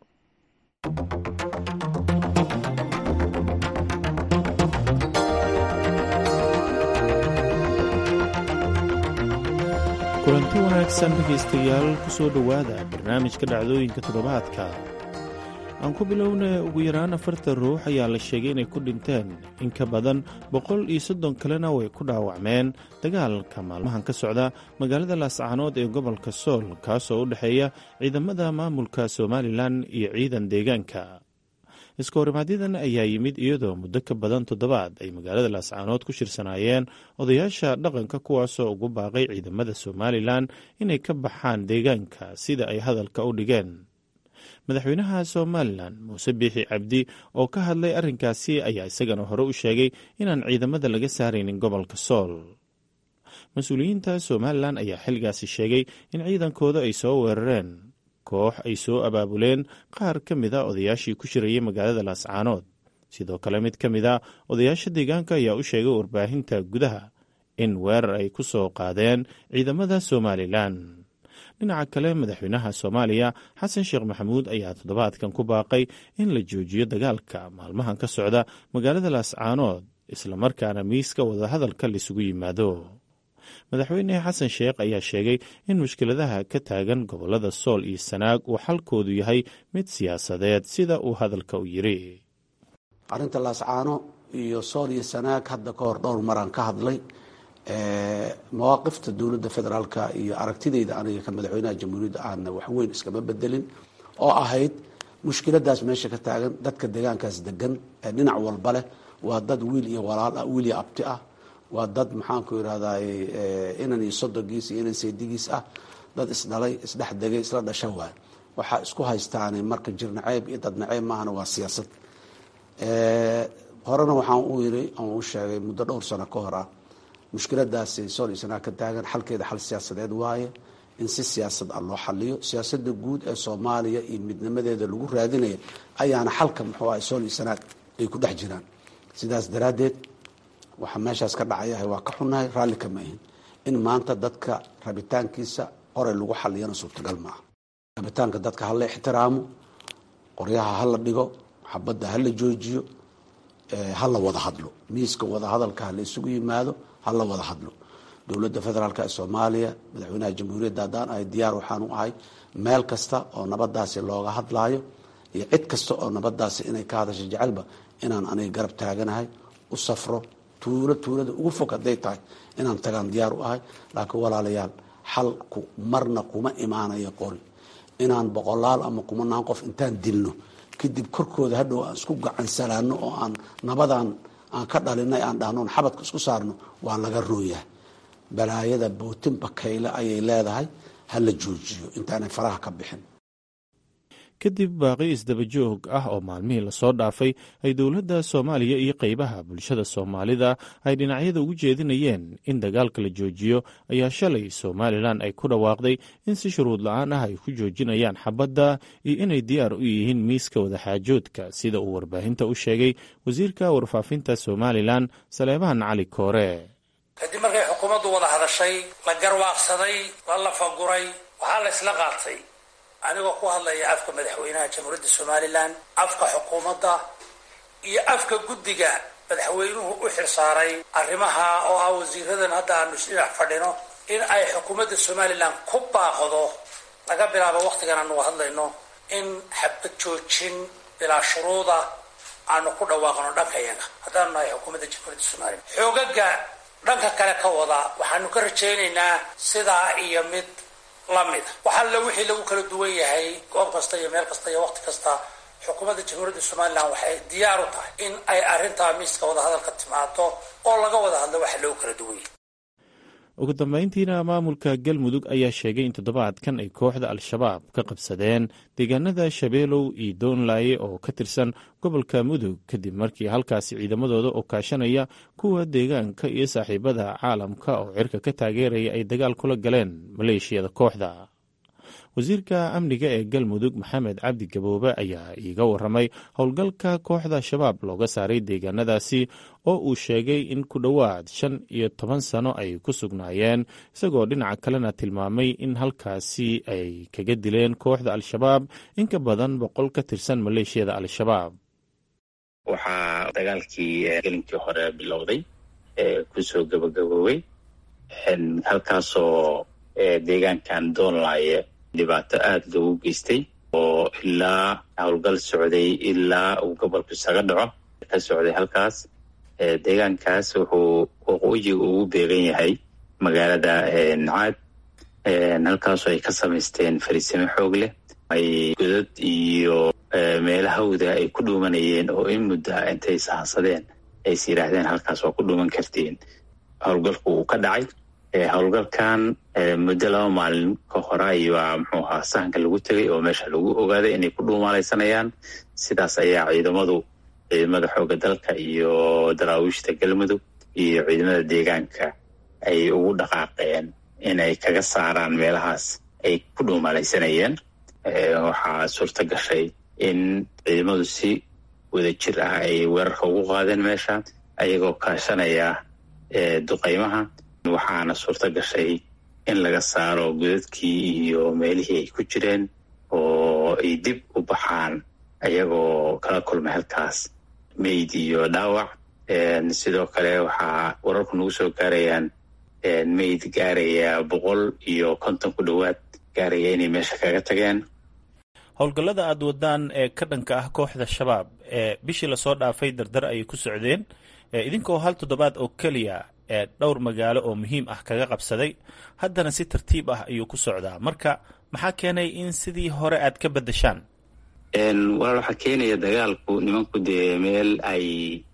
kulanti wanaagsan dhegaystayaal ku soo dhowaada barnaamijka dhacdooyinka toddobaadka aan ku bilowna ugu yaraan afartan ruux ayaa la sheegay inay ku dhinteen in ka badan boqol iyo soddon kalena way ku dhaawacmeen dagaalka maalmahan ka socda magaalada laascaanood ee gobolka sool kaasoo u dhexeeya ciidamada maamulka somalilan iyo ciidan deegaanka iskahorimaadyadan ayaa yimid iyadoo muddo ka badan toddobaad ay magaalada laascaanood ku shirsanaayeen odayaasha dhaqanka kuwaasoo ugu baaqay ciidamada somalilan inay ka baxaan deegaanka sida ay hadalka u dhigeen madaxweynaha somalilan muuse biixi cabdi oo ka hadlay arrinkaasi ayaa isagana hore u sheegay inaan ciidamada laga saaraynin gobolka sool mas-uuliyiinta somalilan ayaa xilligaasi sheegay in ciidankooda ay soo weerareen koox ay soo abaabuleen qaar ka mid a odayaashii ku shirayay magaalada laascaanood sidoo kale mid ka mid a odayaasha deegaanka ayaa u sheegay warbaahinta gudaha in weerar ay ku soo qaadeen ciidamada somalilan dhinaca kale madaxweynaha soomaaliya xasan sheekh maxamuud ayaa toddobaadkan ku baaqay in la joojiyo dagaalka maalmahan ka socda magaalada laascaanood islamarkaana miiska wadahadalka laisugu yimaado madaxweyne xasan sheekh ayaa sheegay in mushkiladaha ka taagan gobolada sool iyo sanaag uu xalkoodu yahay mid siyaasadeed sida uu hadalka u yiri arrinta laascaano iyo sool iyo sanaag hadda ka hor dhowr maraan ka hadlay mawaaqifta dowladda federaalka iyo aragtidayda aniga ka madaxweynaha jamhuuriyadda aana waxweyn iskama bedelin oo ahayd mushkiladaas meesha ka taagan dadka deegaankaas degan ee dhinac walba leh waa dad wiil iyo walaal ah wiil iyo abti ah waa dad maxaanku irahday inan iyo sodogiis iyo inan saydigiis ah dad isdhalay isdhex degay isla dhasha waay waxaa isku haystaane marka jir naceeb iyo dad naceeb maahana waa siyaasad horena waxaan u yiri aan u sheegay muddo dhowr sano ka hor ah mushkiladaasi sool iyo sanaa ka taagan xalkeeda xal siyaasadeed waaye in si siyaasad ah loo xaliyo siyaasada guud ee soomaaliya iyo midnimadeeda lagu raadinaya ayaana xalka muxuu ah sool iyo sanaad ay ku dhex jiraan sidaas daraaddeed waxaa meeshaas ka dhacayahay waa ka xunnahay raalli kama ahin in maanta dadka rabitaankiisa qoray lagu xaliyana suurtagal maaha rabitaanka dadka hala ixtiraamo qoryaha hala dhigo xabadda hala joojiyo hala wada hadlo miiska wadahadalka hala isugu yimaado hala wada hadlo dowladda federaalk ee soomaaliya madaxweynaha jamhuuriyadda haddaan ahay diyaar waxaan u ahay meel kasta oo nabadaasi looga hadlaayo iyo cid kasta oo nabadaasi inay ka hadasho jecelba inaan aniga garab taaganahay u safro tuulo tuulada ugu fog hadday tahay inaan tagaan diyaar u ahay laakiin walaalayaal xalku marna kuma imaanayo qori inaan boqolaal ama kumanaan qof intaan dilno kadib korkooda hadhow aan isku gacansalaano oo aan nabadan aan ka dhalinay aan dhahnoon xabadka isku saarno waa laga rooyahay balaayada bootin bakayle ayay leedahay ha la joojiyo intaanay faraha ka bixin kadib baaqi isdabajoog ah oo maalmihii lasoo dhaafay ay dowladda soomaaliya iyo qeybaha bulshada soomaalida ay dhinacyada ugu jeedinayeen in dagaalka la joojiyo ayaa shalay somalilan ay ku dhawaaqday in si shuruud la-aan ah ay ku joojinayaan xabadda iyo inay diyaar u yihiin miiska wadaxaajoodka sida uu warbaahinta u sheegay wasiirka warfaafinta somalilan saleebahan cali koore kadib markay xukuumaddu wada hadashay la garwaaqsaday la lafaguray waxaa la isla qaatay anigoo ku hadlaya afka madaxweynaha jamhuuriyadda somalilan afka xukuumadda iyo afka guddiga madaxweynuhu u xirsaaray arrimaha oo ah wasiiradan hadda aanu isdhinac fadhino in ay xukuumadda somalilan ku baaqdo laga bilaabo wakhtigan aanu hadlayno in xabad joojin bilaa shuruuda aanu ku dhawaaqno dhanka yaga haddaanu nahay xukuumadda jamhuuriyadda somalilan xoogaga dhanka kale ka wada waxaanu ka rajaynaynaa sidaa iyo mid lamida wax alle wixii lagu kala duwan yahay goob kasta iyo meel kasta iyo waqti kasta xukuumadda jamhuuriyadda somalilan waxay diyaar u tahay in ay arrintaa miiska wadahadalka timaado oo laga wada hadlo waxa lagu kala duwan yahay ugu dambeyntiina maamulka galmudug ayaa sheegay in toddobaadkan ay kooxda al-shabaab ka qabsadeen deegaanada shabeelow iyo doonlaaye oo ka tirsan gobolka mudug kadib markii halkaasi ciidamadooda oo kaashanaya kuwa deegaanka iyo saaxiibada caalamka oo cirka ka taageeraya ay dagaal kula galeen maleeshiyada kooxda wasiirka amniga ee galmudug maxamed cabdi gaboobe ayaa iiga waramay howlgalka kooxda shabaab looga saaray deegaanadaasi oo uu sheegay in ku dhowaad shan iyo toban sano ay ku sugnaayeen isagoo dhinaca kalena tilmaamay in halkaasi ay kaga dileen kooxda al-shabaab in ka badan boqol ka tirsan maleeshiyada al-shabaab waxaa dagaalkii gelinkii hore bilowday kusoo gabagaboobay halkaasoo deegaankan doonlaaye dhibaato aada loogu geystay oo ilaa howlgal socday ilaa uu gobolku isaga dhaco ka socday halkaas deegaankaas wuxuu waqooyiga ugu beegan yahay magaalada caad halkaasoo ay ka samaysteen fariisimo xoog leh ay godad iyo meela hawda ay ku dhuumanayeen oo in muddo ah intay sahansadeen ays yidhaahdeen halkaas waa ku dhuuman kartiin howlgalku uu ka dhacay howlgalkan muddo laba maalin ka hore ayaa muxuu ahaa sahanka lagu tegay oo meesha lagu ogaaday inay ku dhuumaalaysanayaan sidaas ayaa ciidamadu ciidamada xooga dalka iyo daraawiishta galmudug iyo ciidamada deegaanka ay ugu dhaqaaqeen inay kaga saaraan meelahaas ay ku dhuumaalaysanayeen waxaa suurta gashay in ciidamadu si wada jir ah ay weerarka ugu qaadeen meesha ayagoo kaashanaya duqaymaha waxaana suurta gashay in laga saaro godadkii iyo meelihii ay ku jireen oo ay dib u baxaan ayagoo kala kulmay halkaas meyd iyo dhaawac sidoo kale waxaa wararku nagu soo gaarayaan meyd gaaraya boqol iyo konton ku dhowaad gaaraya inay meesha kaga tageen howlgallada aada wadaan ee ka dhanka ah kooxda shabaab ee bishii lasoo dhaafay dardar ayay ku socdeen idinkoo hal toddobaad oo keliya ee dhowr magaalo oo muhiim ah kaga qabsaday haddana si tartiib ah ayuu ku socdaa marka maxaa keenay in sidii hore aad ka beddeshaan walaal waxaa keenaya dagaalku nimanku dee meel ay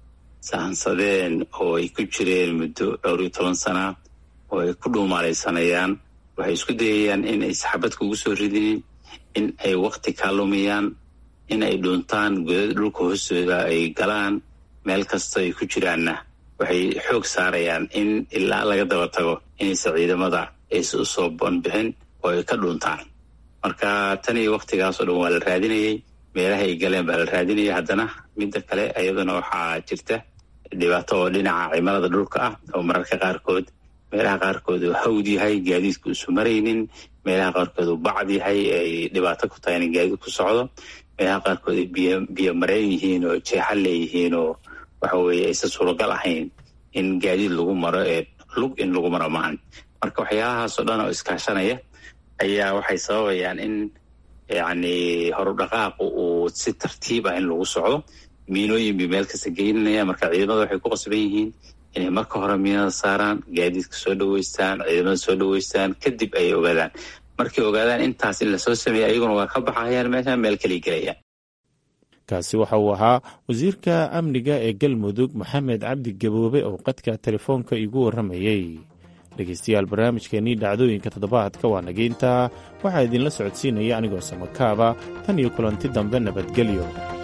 sahansadeen oo ay ku jireen muddo dhowr iyo toban sana oo ay ku dhuumaalaysanayaan waxay isku dayayaan in ay saxabad kugu soo ridinin in ay wakti kaa lumiyaan in ay dhuuntaan godad dhulka hoostooda ay galaan meel kasta ay ku jiraanna waxay xoog saarayaan in ilaa laga daba tago inaysa ciidamada aysa usoo banbixin oo ay ka dhuuntaan marka tan iyo waktigaasoo dhan waa la raadinayay meelaha ay galeen baa la raadinaya haddana midda kale iyaduna waxaa jirta dhibaato oo dhinaca cimilada dhulka ah oo mararka qaarkood meelaha qaarkood uu hawd yahay gaadiidku isu maraynin meelaha qaarkood uu bacd yahay ay dhibaato ku tahay in gaadiid ku socdo meelaha qaarkood ay biyo biyo mareen yihiin oo jeexan leeyihiin oo waxa weeye aysan suuragal ahayn in gaadiid lagu maro ee lug in lagu maro maahan marka waxyaalahaasoo dhan oo iskaashanaya ayaa waxay sababayaan in yacni horudhaqaaqu uu si tartiib ah in lagu socdo miinooyin bay meel kasta geynanaya marka ciidamada waxay ku qasban yihiin inay marka hore miinada saaraan gaadiidka soo dhaweystaan ciidamada soo dhaweystaan kadib ay ogaadaan markay ogaadaan intaas in lasoo sameeya ayaguna waa ka baxayaan meesha meel kalay gelayaan kaasi waxa uu ahaa wasiirka amniga ee galmudug maxamed cabdi gaboobe oo qadka telefoonka igu warramayey dhegeystayaal barnaamijkeennii dhacdooyinka toddobaadka waa nageyntaa waxaa idinla socodsiinaya anigoo samakaaba tan iyo kulanti dambe nabadgelyo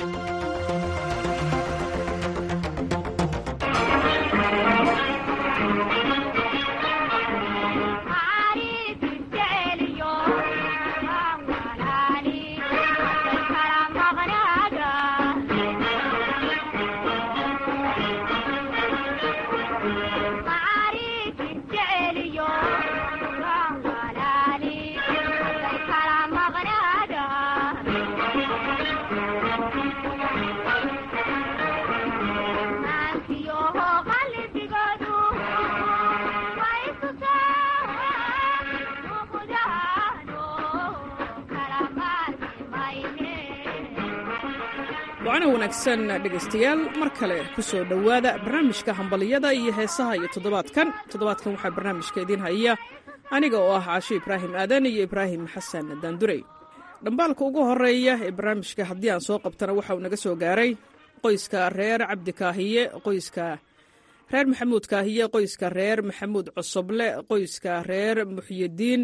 wacana wanaagsan dhegaystayaal mar kale ku soo dhowaada barnaamijka hambaliyada iyo heesaha iyo toddobaadkan toddobaadkan waxaa barnaamijka idiin haya aniga oo ah caasho ibraahim aadan iyo ibraahim xasan daandurey dhambaalka ugu horeeya ee barnaamijka haddii aan soo qabtana waxa uu naga soo gaaray qoyska reer cabdi kaahiye qoyska reer maxamuud kaahiye qoyska reer maxamuud cosoble qoyska reer muxyidiin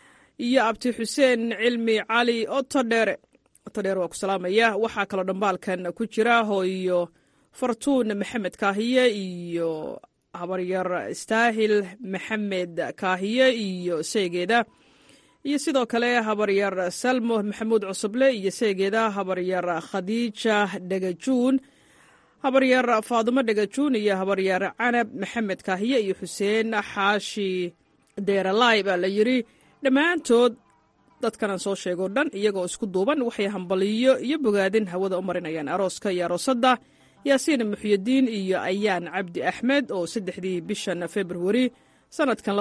iyo abti xuseen cilmi cali otodheere otodheer waa ku salaamaya waxaa kaloo dhambaalkan ku jira hooyo fartuun maxamed kaahiye iyo habaryar istaahil maxamed kaahiye iyo seegeeda iyo sidoo kale habaryar salmo maxamuud cusuble iyo seegeeda habaryar khadiija dhagajuun habaryar faadumo dhagajuun iyo habaryar canab maxamed kaahiye iyo xuseen xaashi deeralaay baa la yidri dhammaantood dadkanaan soo sheegoo dhan iyagoo isku duuban waxay hambaliyo iyo bogaadin hawada u marinayaan arooska iyo aroosadda yaasiin muxyidiin iyo ayaan cabdi axmed oo saddexdii bishan februari sannadkan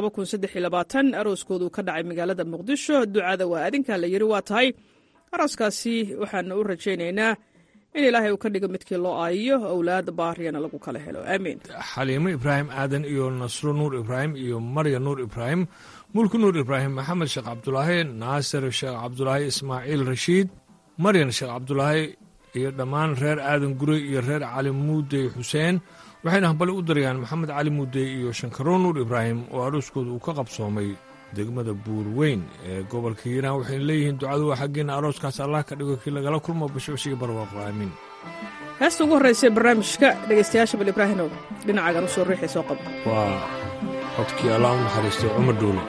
arooskoodu ka dhacay magaalada muqdisho ducada waa adinkaa la yidhi waa tahay arooskaasi waxaana u rajaynaynaa in ilaahay uu ka dhigo midkii loo aayiyo owlaad baariyana lagu kala helo aamiin xaliimo ibraahim aadan iyo nasro nuur ibraahim iyo marya nuur ibraahim mulki nuur ibraahim maxamed sheekh cabdulaahi naasir sheekh cabdulaahi ismaaciil rashiid maryan sheekh cabdulaahi iyo dhammaan reer aadan gurey iyo reer cali muudey xuseen waxayna hambali u darayaan maxamed cali muudey iyo shankaroon nuur ibraahim oo arooskooda uu ka qabsoomay degmada buurweyn ee gobolka hiiraan waxayna leeyihiin ducadu waa xaggeena arooskaas allah ka dhigo kii lagala kulmo bashbashiga barwaaqo aamiin heesta ugu horraysa barnaamijka dhegaystayaasha bal ibraahinow dhinacaagan u soo riixay soo qaba waa codkii allah u naxariistay cumar dhuule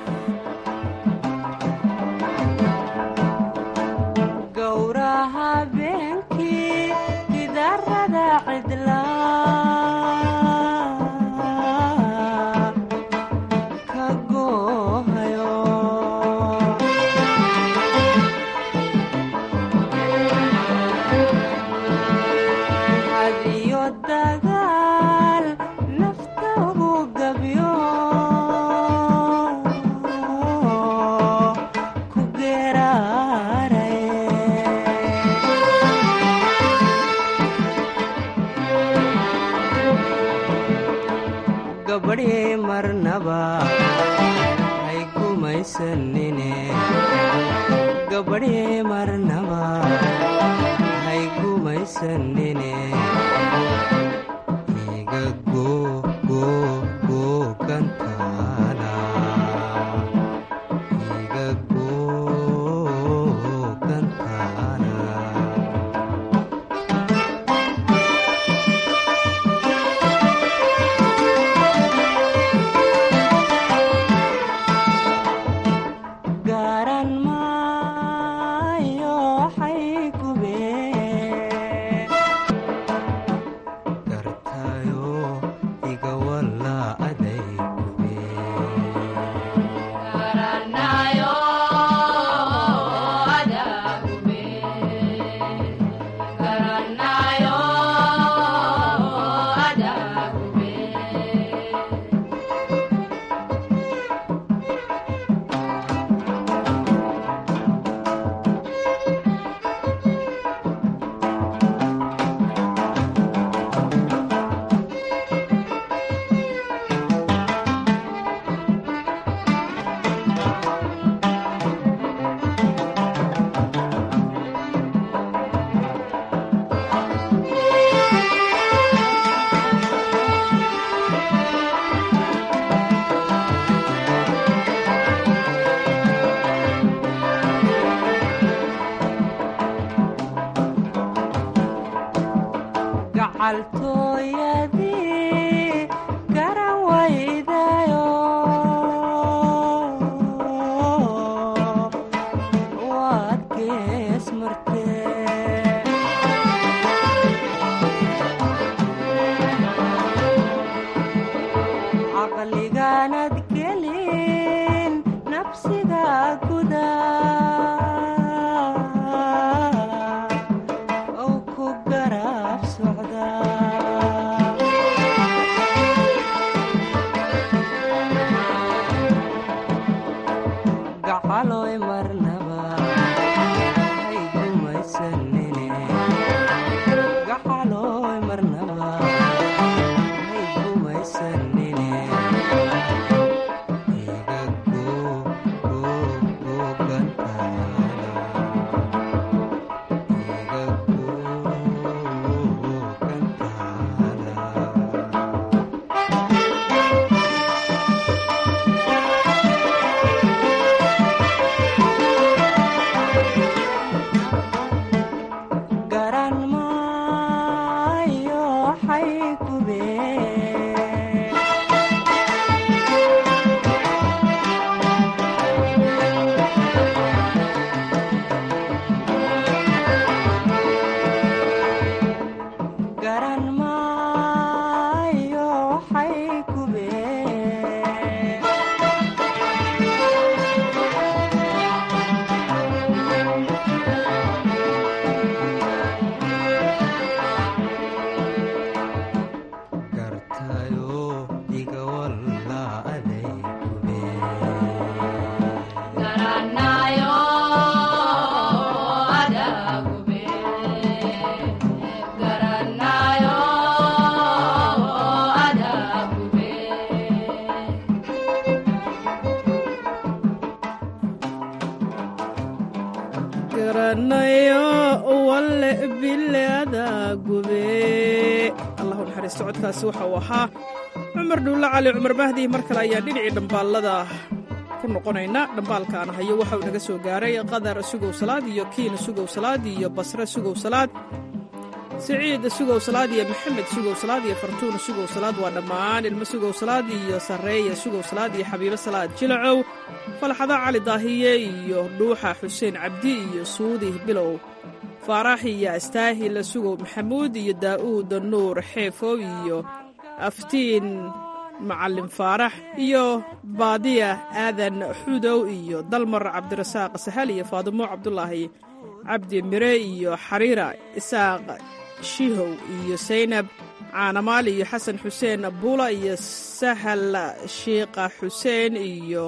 bille bileada gube allahu naxariisto codkaasi waxa uu ahaa cumar dhuulle cali cumar mahdi mar kale ayaan dhinacii dhambaallada ku noqonayna dhambaalkaan hayo waxa uu naga soo gaaray qadar sugow salaad iyo kiin sugow salaad iyo basre sugow salaad siciid sugow salaad iyo maxamed sugow salaad iyo fartuun sugow salaad waa dhammaan ilmo sugow salaad iyo sarreeya sugow salaad iyo xabiibo salaad jilacow falxada cali daahiye iyo dhuuxa xuseen cabdi iyo suudi bilow faarax iyo astaahil sugow maxamuud iyo daa'uud nuur xeefow iyo aftiin macalin faarax iyo baadiya aadan xudow iyo dalmar cabdirasaaq sahal iyo faadimo cabdulaahi cabdi mire iyo xariira isaaq shihow iyo saynab caanamaal iyo xasan xuseen buula iyo sahal shiiqa xuseen iyo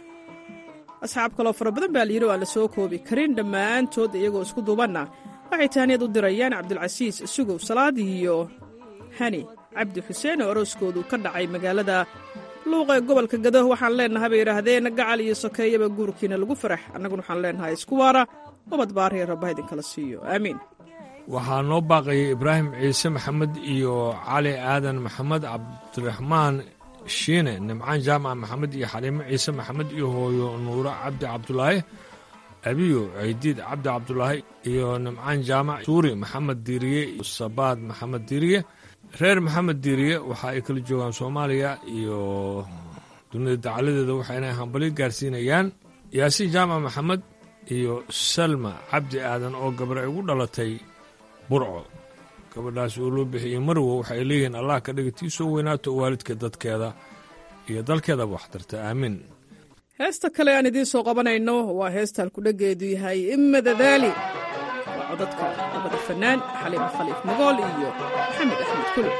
asxaab kaloo fara badan baa layidhi oo aan la soo koobi karin dhammaantood iyagoo isku duubanna waxay taaniyad u dirayaan cabdulcasiis sugow salaad iyo hani cabdi xuseen oo arooskoodu ka dhacay magaalada luuqa ee gobolka gado waxaan leennahay bay yidhaahdeen gacal iyo sokeeyaba guurkiina lagu farax annaguna waxaan leennahay isku waara ubad baariya rabbaha idinkala siiyo aamiin waxaa noo baaqayay ibraahim ciise maxamed iyo cali aadan maxamed cabdiraxmaan shiine nimcaan jaamac maxamed iyo xaliimo ciise maxamed iyo hooyo nuuro cabdi cabdulaahi abiyo ciidiid cabdi cabdulaahi iyo nimcaan jaamac suuri maxamed diiriye sabaad maxamed diiriye reer maxamed diiriye waxa ay kala joogaan soomaaliya iyo dunida dacaladeeda waxayna hambali gaarsiinayaan yaasiin jaamac maxamed iyo salma cabdi aadan oo gabar ugu dhalatay burco gabadhaas oo loo bixiyey marwo waxay leeyihiin allah ka dhiga tii soo weynaato waalidka dadkeeda iyo dalkeedaba waxtarta aamiin heesta kale aan idiin soo qabanayno waa heestaan kudhageedu yahay imadadaali waa codadka labada fannaan xaliimo khaliif mogool iyo maxamed axmed kuli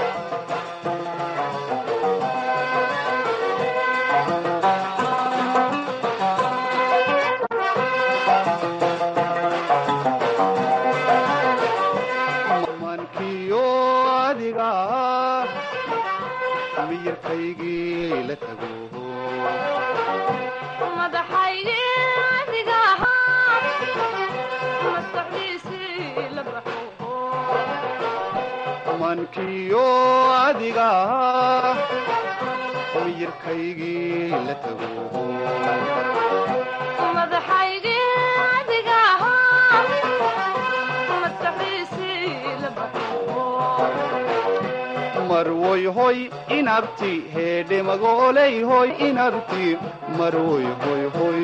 mankiyo adiga miyirkaygii la tago marwoy hoy inabti heedhe magooley hoy inabti marwoy hoy hoy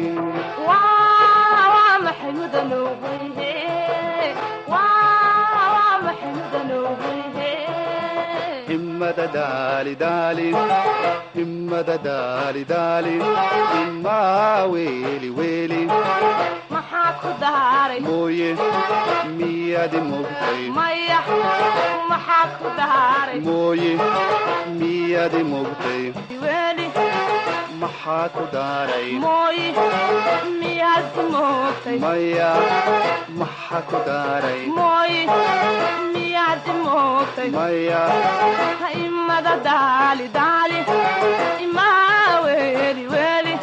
himmada daalidaali himmada daalidaali himmaa weeli weeli maxaa ku daaray mooye miyaadi mogtay maya maxaa ku daaray mooye miyaadi mogtay weeli maxaa ku daaray mooye miyaad moogtay maya maxaa ku daaray mooye miyaad moogtay maya imada daali daali imaa weeli weeli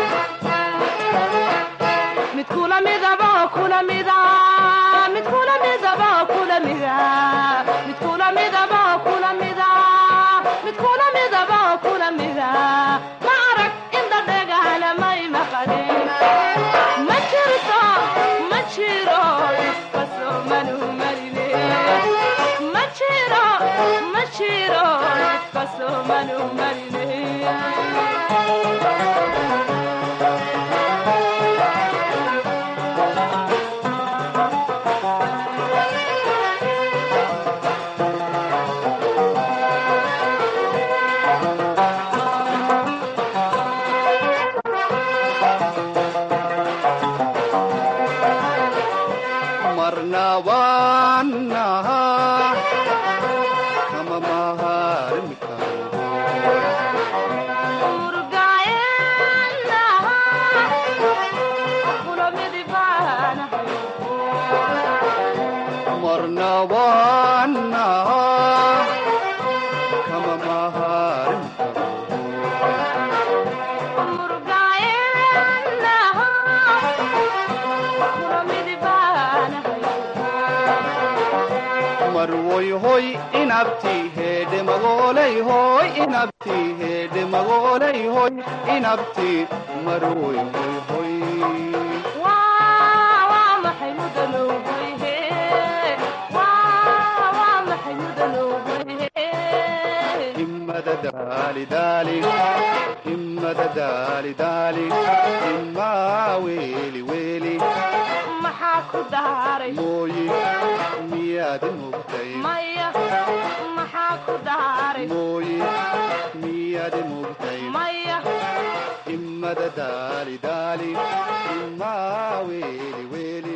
mid kula midaba kula mida mid kula midaba kula mida mid kula midaba kula mida mid kula midaba kula mida ma arag inda dhegahana may maqalin ma jirto ma jiro iskasoo manu marine ma jiro ma jiro iskasoo manu marine marna waanaha kama maharmi marna waanaha kama maharmi inabti hedhe magooley hoy inabti hedhe magooley hoy inabti maroy hoy hoy himmada daali daali himmada daali daali himmaa weeli weeli maxaa ku daaray mooyi miyaad mugtay maya maxaa ku daaray mooyi miyaad mugtay maya himmada daali daali himmaa weeli weeli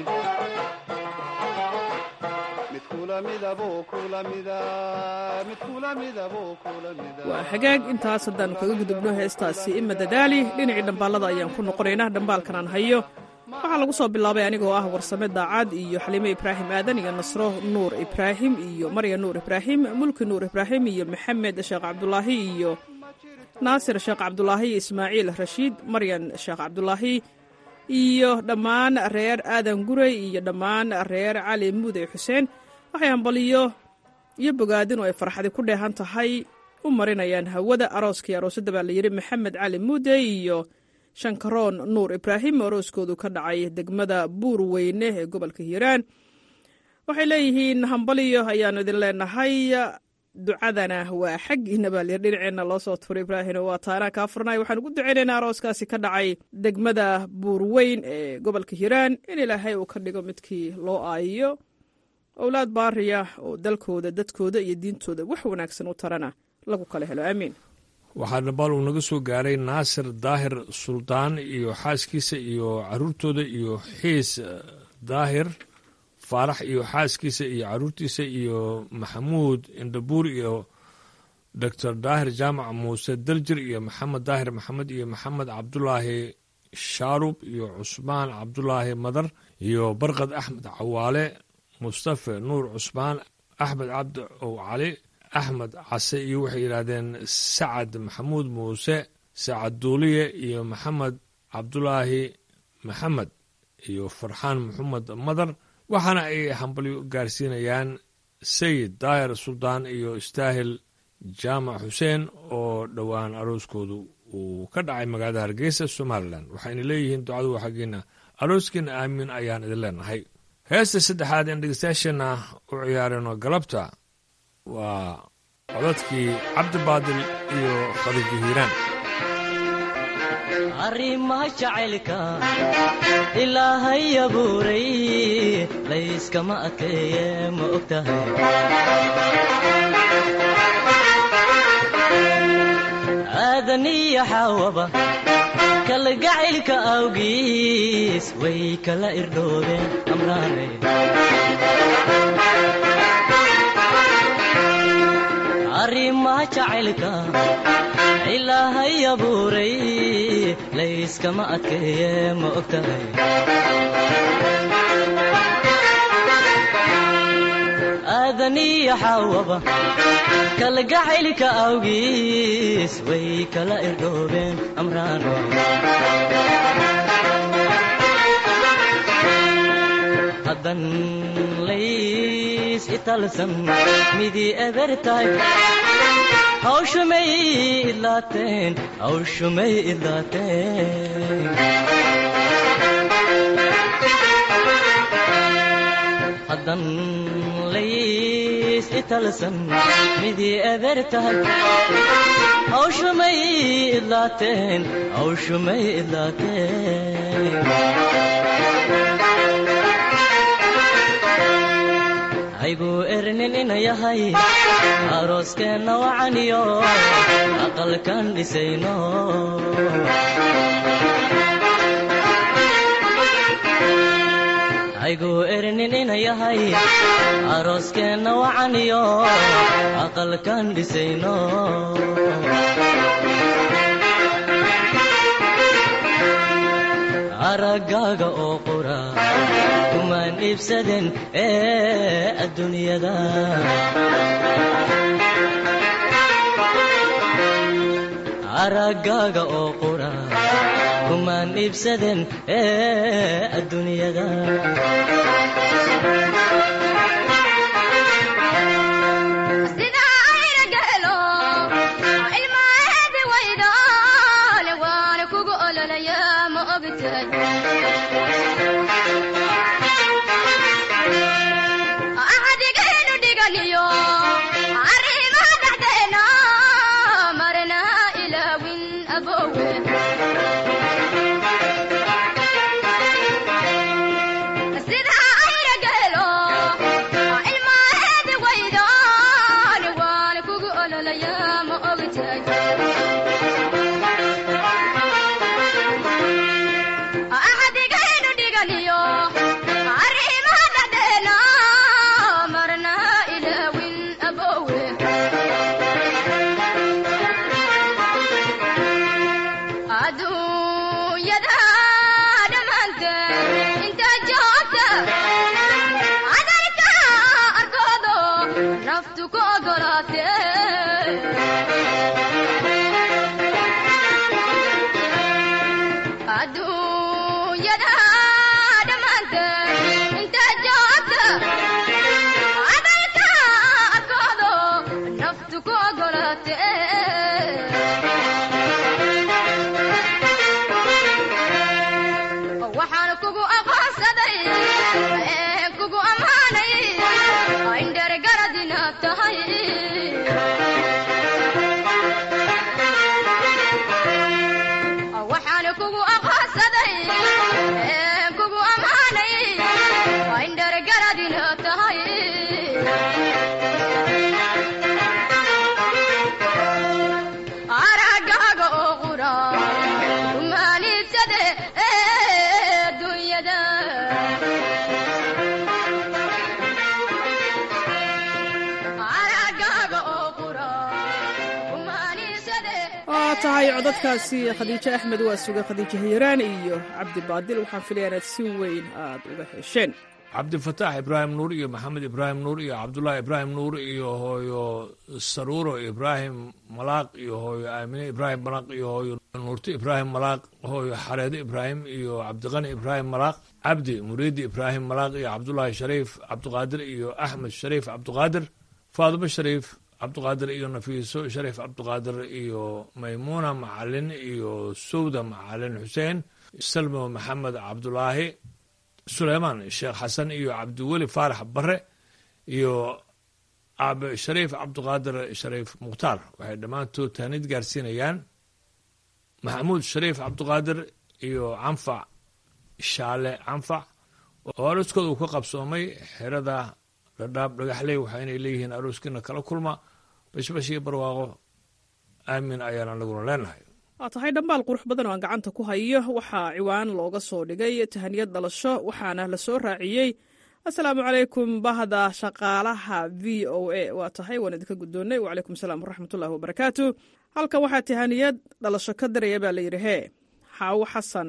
mid kula midaboo kula mida mid kula midaboo kula mida waa hagaag intaas haddaannu kaga gudubno heestaasi ima dadaali dhinacii dhambaalada ayaan ku noqonaynaa dhambaalkan aan hayo waxaa lagu soo bilaabay anigoo ah warsame daacad iyo xaliime ibraahim aadan iyo nasro nuur ibraahim iyo marya nuur ibraahim mulki nuur ibraahim iyo maxamed sheekh cabdulaahi iyo naasir sheekh cabdulaahi iyo ismaaciil rashiid maryan sheekh cabdulaahi iyo dhammaan reer aadan gurey iyo dhammaan reer cali muude xuseen waxay hambaliyo iyo bogaadin oo ay farxadi ku dheehan tahay u marinayaan hawada arooskii aroosadda baa layidhi maxamed cali muude iyo shankaroon nuur ibraahim oo arooskoodu ka dhacay degmada buur weyne ee gobolka hiiraan waxay leeyihiin hambaliyo ayaannu idin leenahay ducadana waa xaggiina baa layidhi dhinaceenna loo soo turay ibraahim waa taanaa kaa furnay waxaan ugu ducaynaynaa arooskaasi ka dhacay degmada buurweyn ee gobolka hiiraan in ilaahay uu ka dhigo midkii loo aayiyo owlaad baariya oo dalkooda dadkooda iyo diintooda wax wanaagsan u tarana lagu kala helo aamiin waxaa dhabaal uu naga soo gaaray naasir daahir suldaan iyo xaaskiisa iyo caruurtooda iyo xiis daahir faarax iyo xaaskiisa iyo caruurtiisa iyo maxamuud indhabuur iyo doctor daahir jaamac muuse daljir iyo maxamed daahir maxamed iyo maxamed cabdulaahi shaarub iyo cusmaan cabdulaahi madar iyo barkad axmed cawaale mustafe nuur cusmaan axmed cabdi ow cali axmed case iyo waxay yidhaahdeen sacad maxamuud muuse sacad duuliye iyo maxamed cabdulaahi maxamed iyo farxaan maxamed madar waxaana ay hambalyo gaarsiinayaan sayid daahir suldaan iyo istaahil jaamac xuseen oo dhowaan arooskoodu uu ka dhacay magaalada hargeysa somalilan waxayna leeyihiin ducadu xaggiina arooskiina aamiin ayaan idin leenahay heesta saddexaad in dhegeystayaasheenna u ciyaareno galabta waa codadkii cabdibaadil iyo khadiijo hiiraan arrimaha jacaylka ilaahay abuuray layskama adkeeye ma og tahay aadaniyo xaawaba kalgacaylka awgiis way kala irdhoobeen amraanay arrimaha jacaylka ilaahay abuuray layskama adkeeye ma og tahay aadaniyo xaawaba kalgacaylka awgiis way kala irdhoobeen amraano haddan lays italsan midii eber tahay hawshumay idlaateen hawshumay idlaateen haddan lays italsan midii eber tahay hawshumay idlaateen hawshumay idlaateen hayguu ernin ina yahay arooskeenna wacaniyo aqalkan dhisayno hayguu ernin ina yahay arooskeenna wacaniyo aqalkan dhisayno araggaaga oo qura kumaan iibsaden ee adduunyada araggaaga oo qura kumaan iibsaden ee adduunyada sida ogtahay axdigaynu dhiganiyo arrimaha dhexdeena marna ilaawin abowe sida ayna geelo ilmaheedi waydaan waan kugu ololaya ma ogtahay axdigaynu dhiganiyo arrimaha dhexdeena marna ilaawin abowe adduunyada dhammaanteed inta joogta cadarka arkoodo naftu ku ogolaatee adduunyada dhammaanteed inta joogta cadarka arkoodo naftu ku ogolaatee waxaan kugu aqoonsaday ee kugu ammaanay indhergarad inaad tahay waxaan kugu aqoonsaday ee kugu ammaanay indhergarad inaad tahay aragaaga oo qura rumaanidsade ee dunyada aragaaga oo qura rumaanidsade waa tahay codadkaasi khadiijo axmed waa suga khadiijo hiiraan iyo cabdi baadil waxaan filaya inaad si weyn aad uga hesheen cabdifataax ibraahim nuur iyo maxamed ibraahim nuur iyo cabdulaahi ibraahim nuur iyo hooyo saruuro ibraahim malaaq iyo hooyo aamine ibraahim malaaq iyo hooyo nuurti ibraahim malaaq hooyo xareedo ibraahim iyo cabdiqani ibraahim malaaq cabdi muriidi ibraahim malaaq iyo cabdulaahi shariif cabdiqaadir iyo axmed shariif cabdiqaadir faadimo shariif cabdiqaadir iyo nafiiso shariif cabdiqaadir iyo maymuuna macalin iyo sowda macalin xuseen salmo maxamed cabdulaahi suleymaan sheekh xasan iyo cabdiweli faarax bare iyo aabe shariif cabdiqaadir shariif mukhtaar waxay dhammaantood taanid gaarsiinayaan maxamuud shariif cabdiqaadir iyo canfac shaale canfac oo arooskooda uu ka qabsoomay xerada dhadhaab dhagaxley waxaynay leeyihiin arooskiina kala kulma bashbash iyo barwaaqo aamin ayaan anaguna leenahay waa tahay dhambaal qurux badan oo aan gacanta ku hayo waxaa ciwaan looga soo dhigay tahaniyad dhalasho waxaana la soo raaciyey asalaamu calaykum bahda shaqaalaha v o a waa tahay waan idinka guddoonnay wacalaykum salaam waraxmatullahi wabarakaatu halkan waxaa tahaniyad dhalasho ka diraya baa layidhi hee xaawo xasan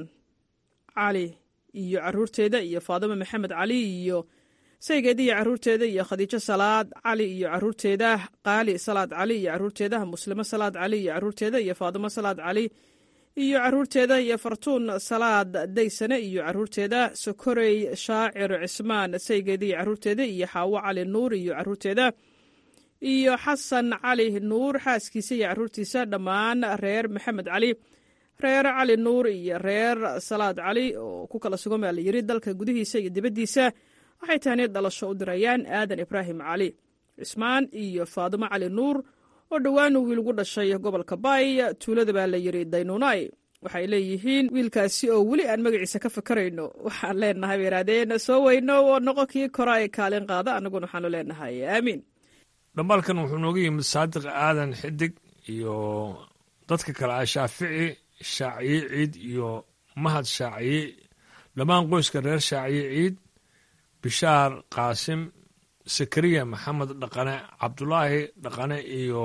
cali iyo caruurteeda iyo faadimo maxamed cali iyo saygeeda iyo caruurteeda iyo khadiijo salaad cali iyo caruurteeda qaali salaad cali iyo caruurteeda muslimo salaad cali iyo caruurteeda iyo faadimo salaad cali iyo caruurteeda iyo fartuun salaad daysane iyo caruurteeda sokorey shaacir cismaan saygeeda iyo caruurteeda iyo xaawo cali nuur iyo caruurteeda iyo xasan cali nuur xaaskiisa iyo caruurtiisa dhammaan reer maxamed cali reer cali nuur iyo reer salaad cali oo ku kala sugan baa la yiri dalka gudihiisa iyo dibaddiisa waxay tahaniyad dhalasho u dirayaan aadan ibraahim cali cismaan iyo faadimo cali nuur oo dhowaan wiil ugu dhashay gobolka baay tuulada baa la yiri daynuunay waxay leeyihiin wiilkaasi oo weli aan magaciisa ka fakarayno waxaan leenahay bay yidhahdeen soo weyno oo noqo kii kora ee kaalin qaada annaguna waxaanu leenahay aamiin dhambaalkan wuxuu nooga yimid saadiq aadan xidig iyo dadka kale ah shaafici shaaciye ciid iyo mahad shaaciye dhammaan qoyska reer shaaciye ciid bishaar qaasim sakariya maxamed dhaqane cabdulaahi dhaqane iyo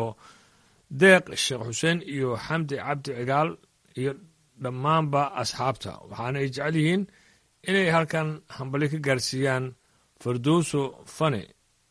deeq sheekh xuseen iyo xamdi cabdi cigaal iyo dhammaanba asxaabta waxaana ay jecel yihiin inay halkan hambali ka gaarsiiyaan fardowso fane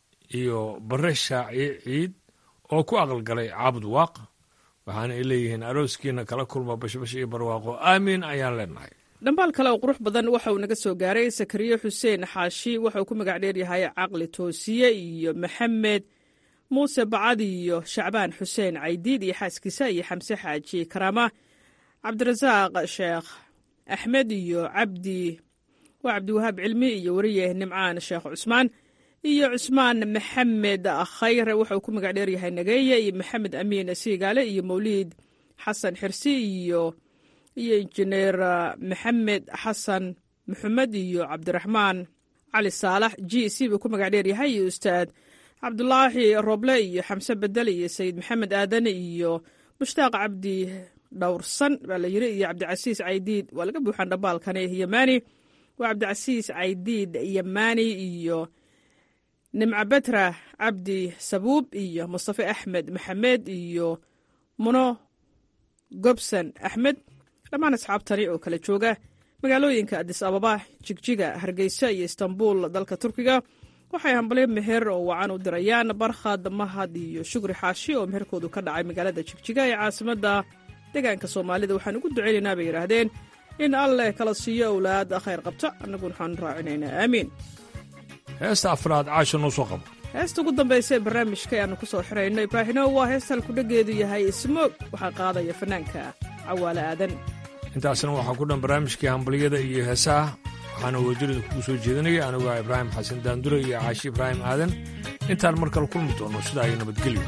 iyo bare shaaciye ciid oo ku aqalgalay caabud waaq waxaana ay leeyihiin arooskiina kala kulma bashbash iyo barwaaqo aamiin ayaan leenahay dhambaal kale oo qurux badan waxa uu naga soo gaaray sakariye xuseen xaashi waxa uu ku magac dheeryahay caqli toosiye iyo maxamed muuse bacad iyo shacbaan xuseen caydiid iyo xaaskiisa iyo xamse xaaji karaama cabdirasaaq sheekh axmed iyo cabdi waa cabdiwahaab cilmi iyo wariye nimcaan sheekh cusmaan iyo cusmaan maxamed khayre wuxuu ku magac dheeryahay nageeye iyo maxamed amiin siigaale iyo mawliid xasan xirsi iyo iyo injineer maxamed xasan maxamed iyo cabdiraxmaan cali saalax g c buu ku magac dheeryahay iyo ustaad cabdulaahi roble iyo xamse bedel iyo sayid maxamed aadane iyo mushtaaq cabdi dhowrsan baa la yiri iyo cabdicasiis caydiid waa laga buuxaan dhambaalkani yamaani waa cabdicasiis caydiid yamaani iyo nimco betra cabdi sabuub iyo mustafe axmed maxamed iyo muno gobson axmed dhammaan asxaabtani oo kala jooga magaalooyinka adis ababa jigjiga hargeysa iyo istanbul dalka turkiga waxay hambalyo meher oo wacan u dirayaan barkhad mahad iyo shukri xaashi oo meherkoodu ka dhacay magaalada jigjiga ee caasimadda deegaanka soomaalida waxaan ugu duceynaynaa bay yidhaahdeen in alleh kala siiyo owlaad khayr qabta annaguna waxaan raacinaynaa aamiin heesta afraad caasha noo soo qabo heesta ugu dambaysa ee barnaamijka ayaannu ku soo xirayno ibraahino waa heesta halkudhageedu yahay smoog waxaa qaadaya fanaanka cawaale aadan intaasna waxaa ku dhan barnaamijkii hambalyada iyo heesaha waxaana wajirida kugu soo jeedinaya anigu ah ibraahim xasan daandure iyo caashi ibraahim aadan intaan mar kale kulmi doono sidaa iyo nabadgelyo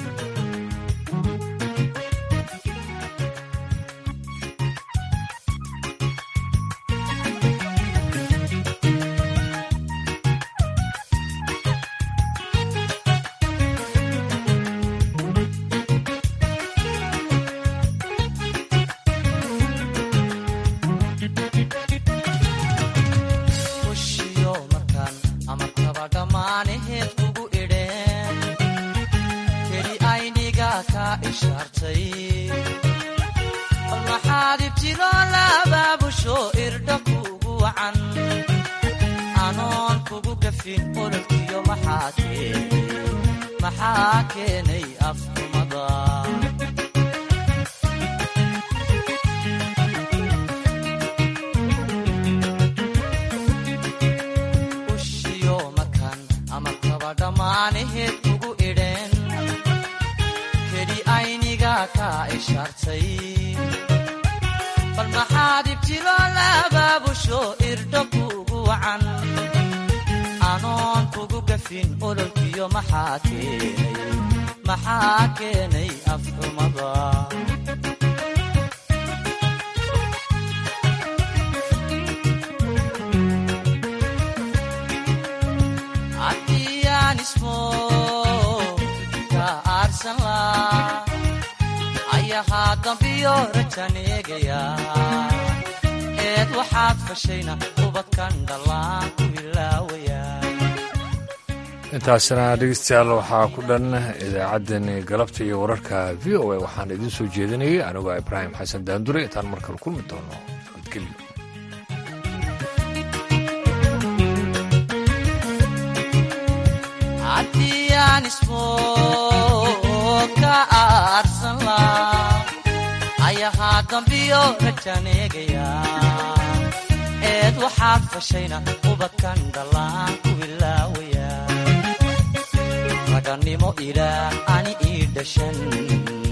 intaasna dhegeystayaal waxaa ku dhan idaacaddani galabta iyo wararka v o a waxaan idiin soo jeedinayay anigoo ibraahim xasan daandure intaan mar kale kulmi doono nabadgelyo ayahaa dambiyo rajaneegaya eed waxaad fashayna ubadkan dhallaan ku bilaawaya raganimo ilaah ani ii dhashan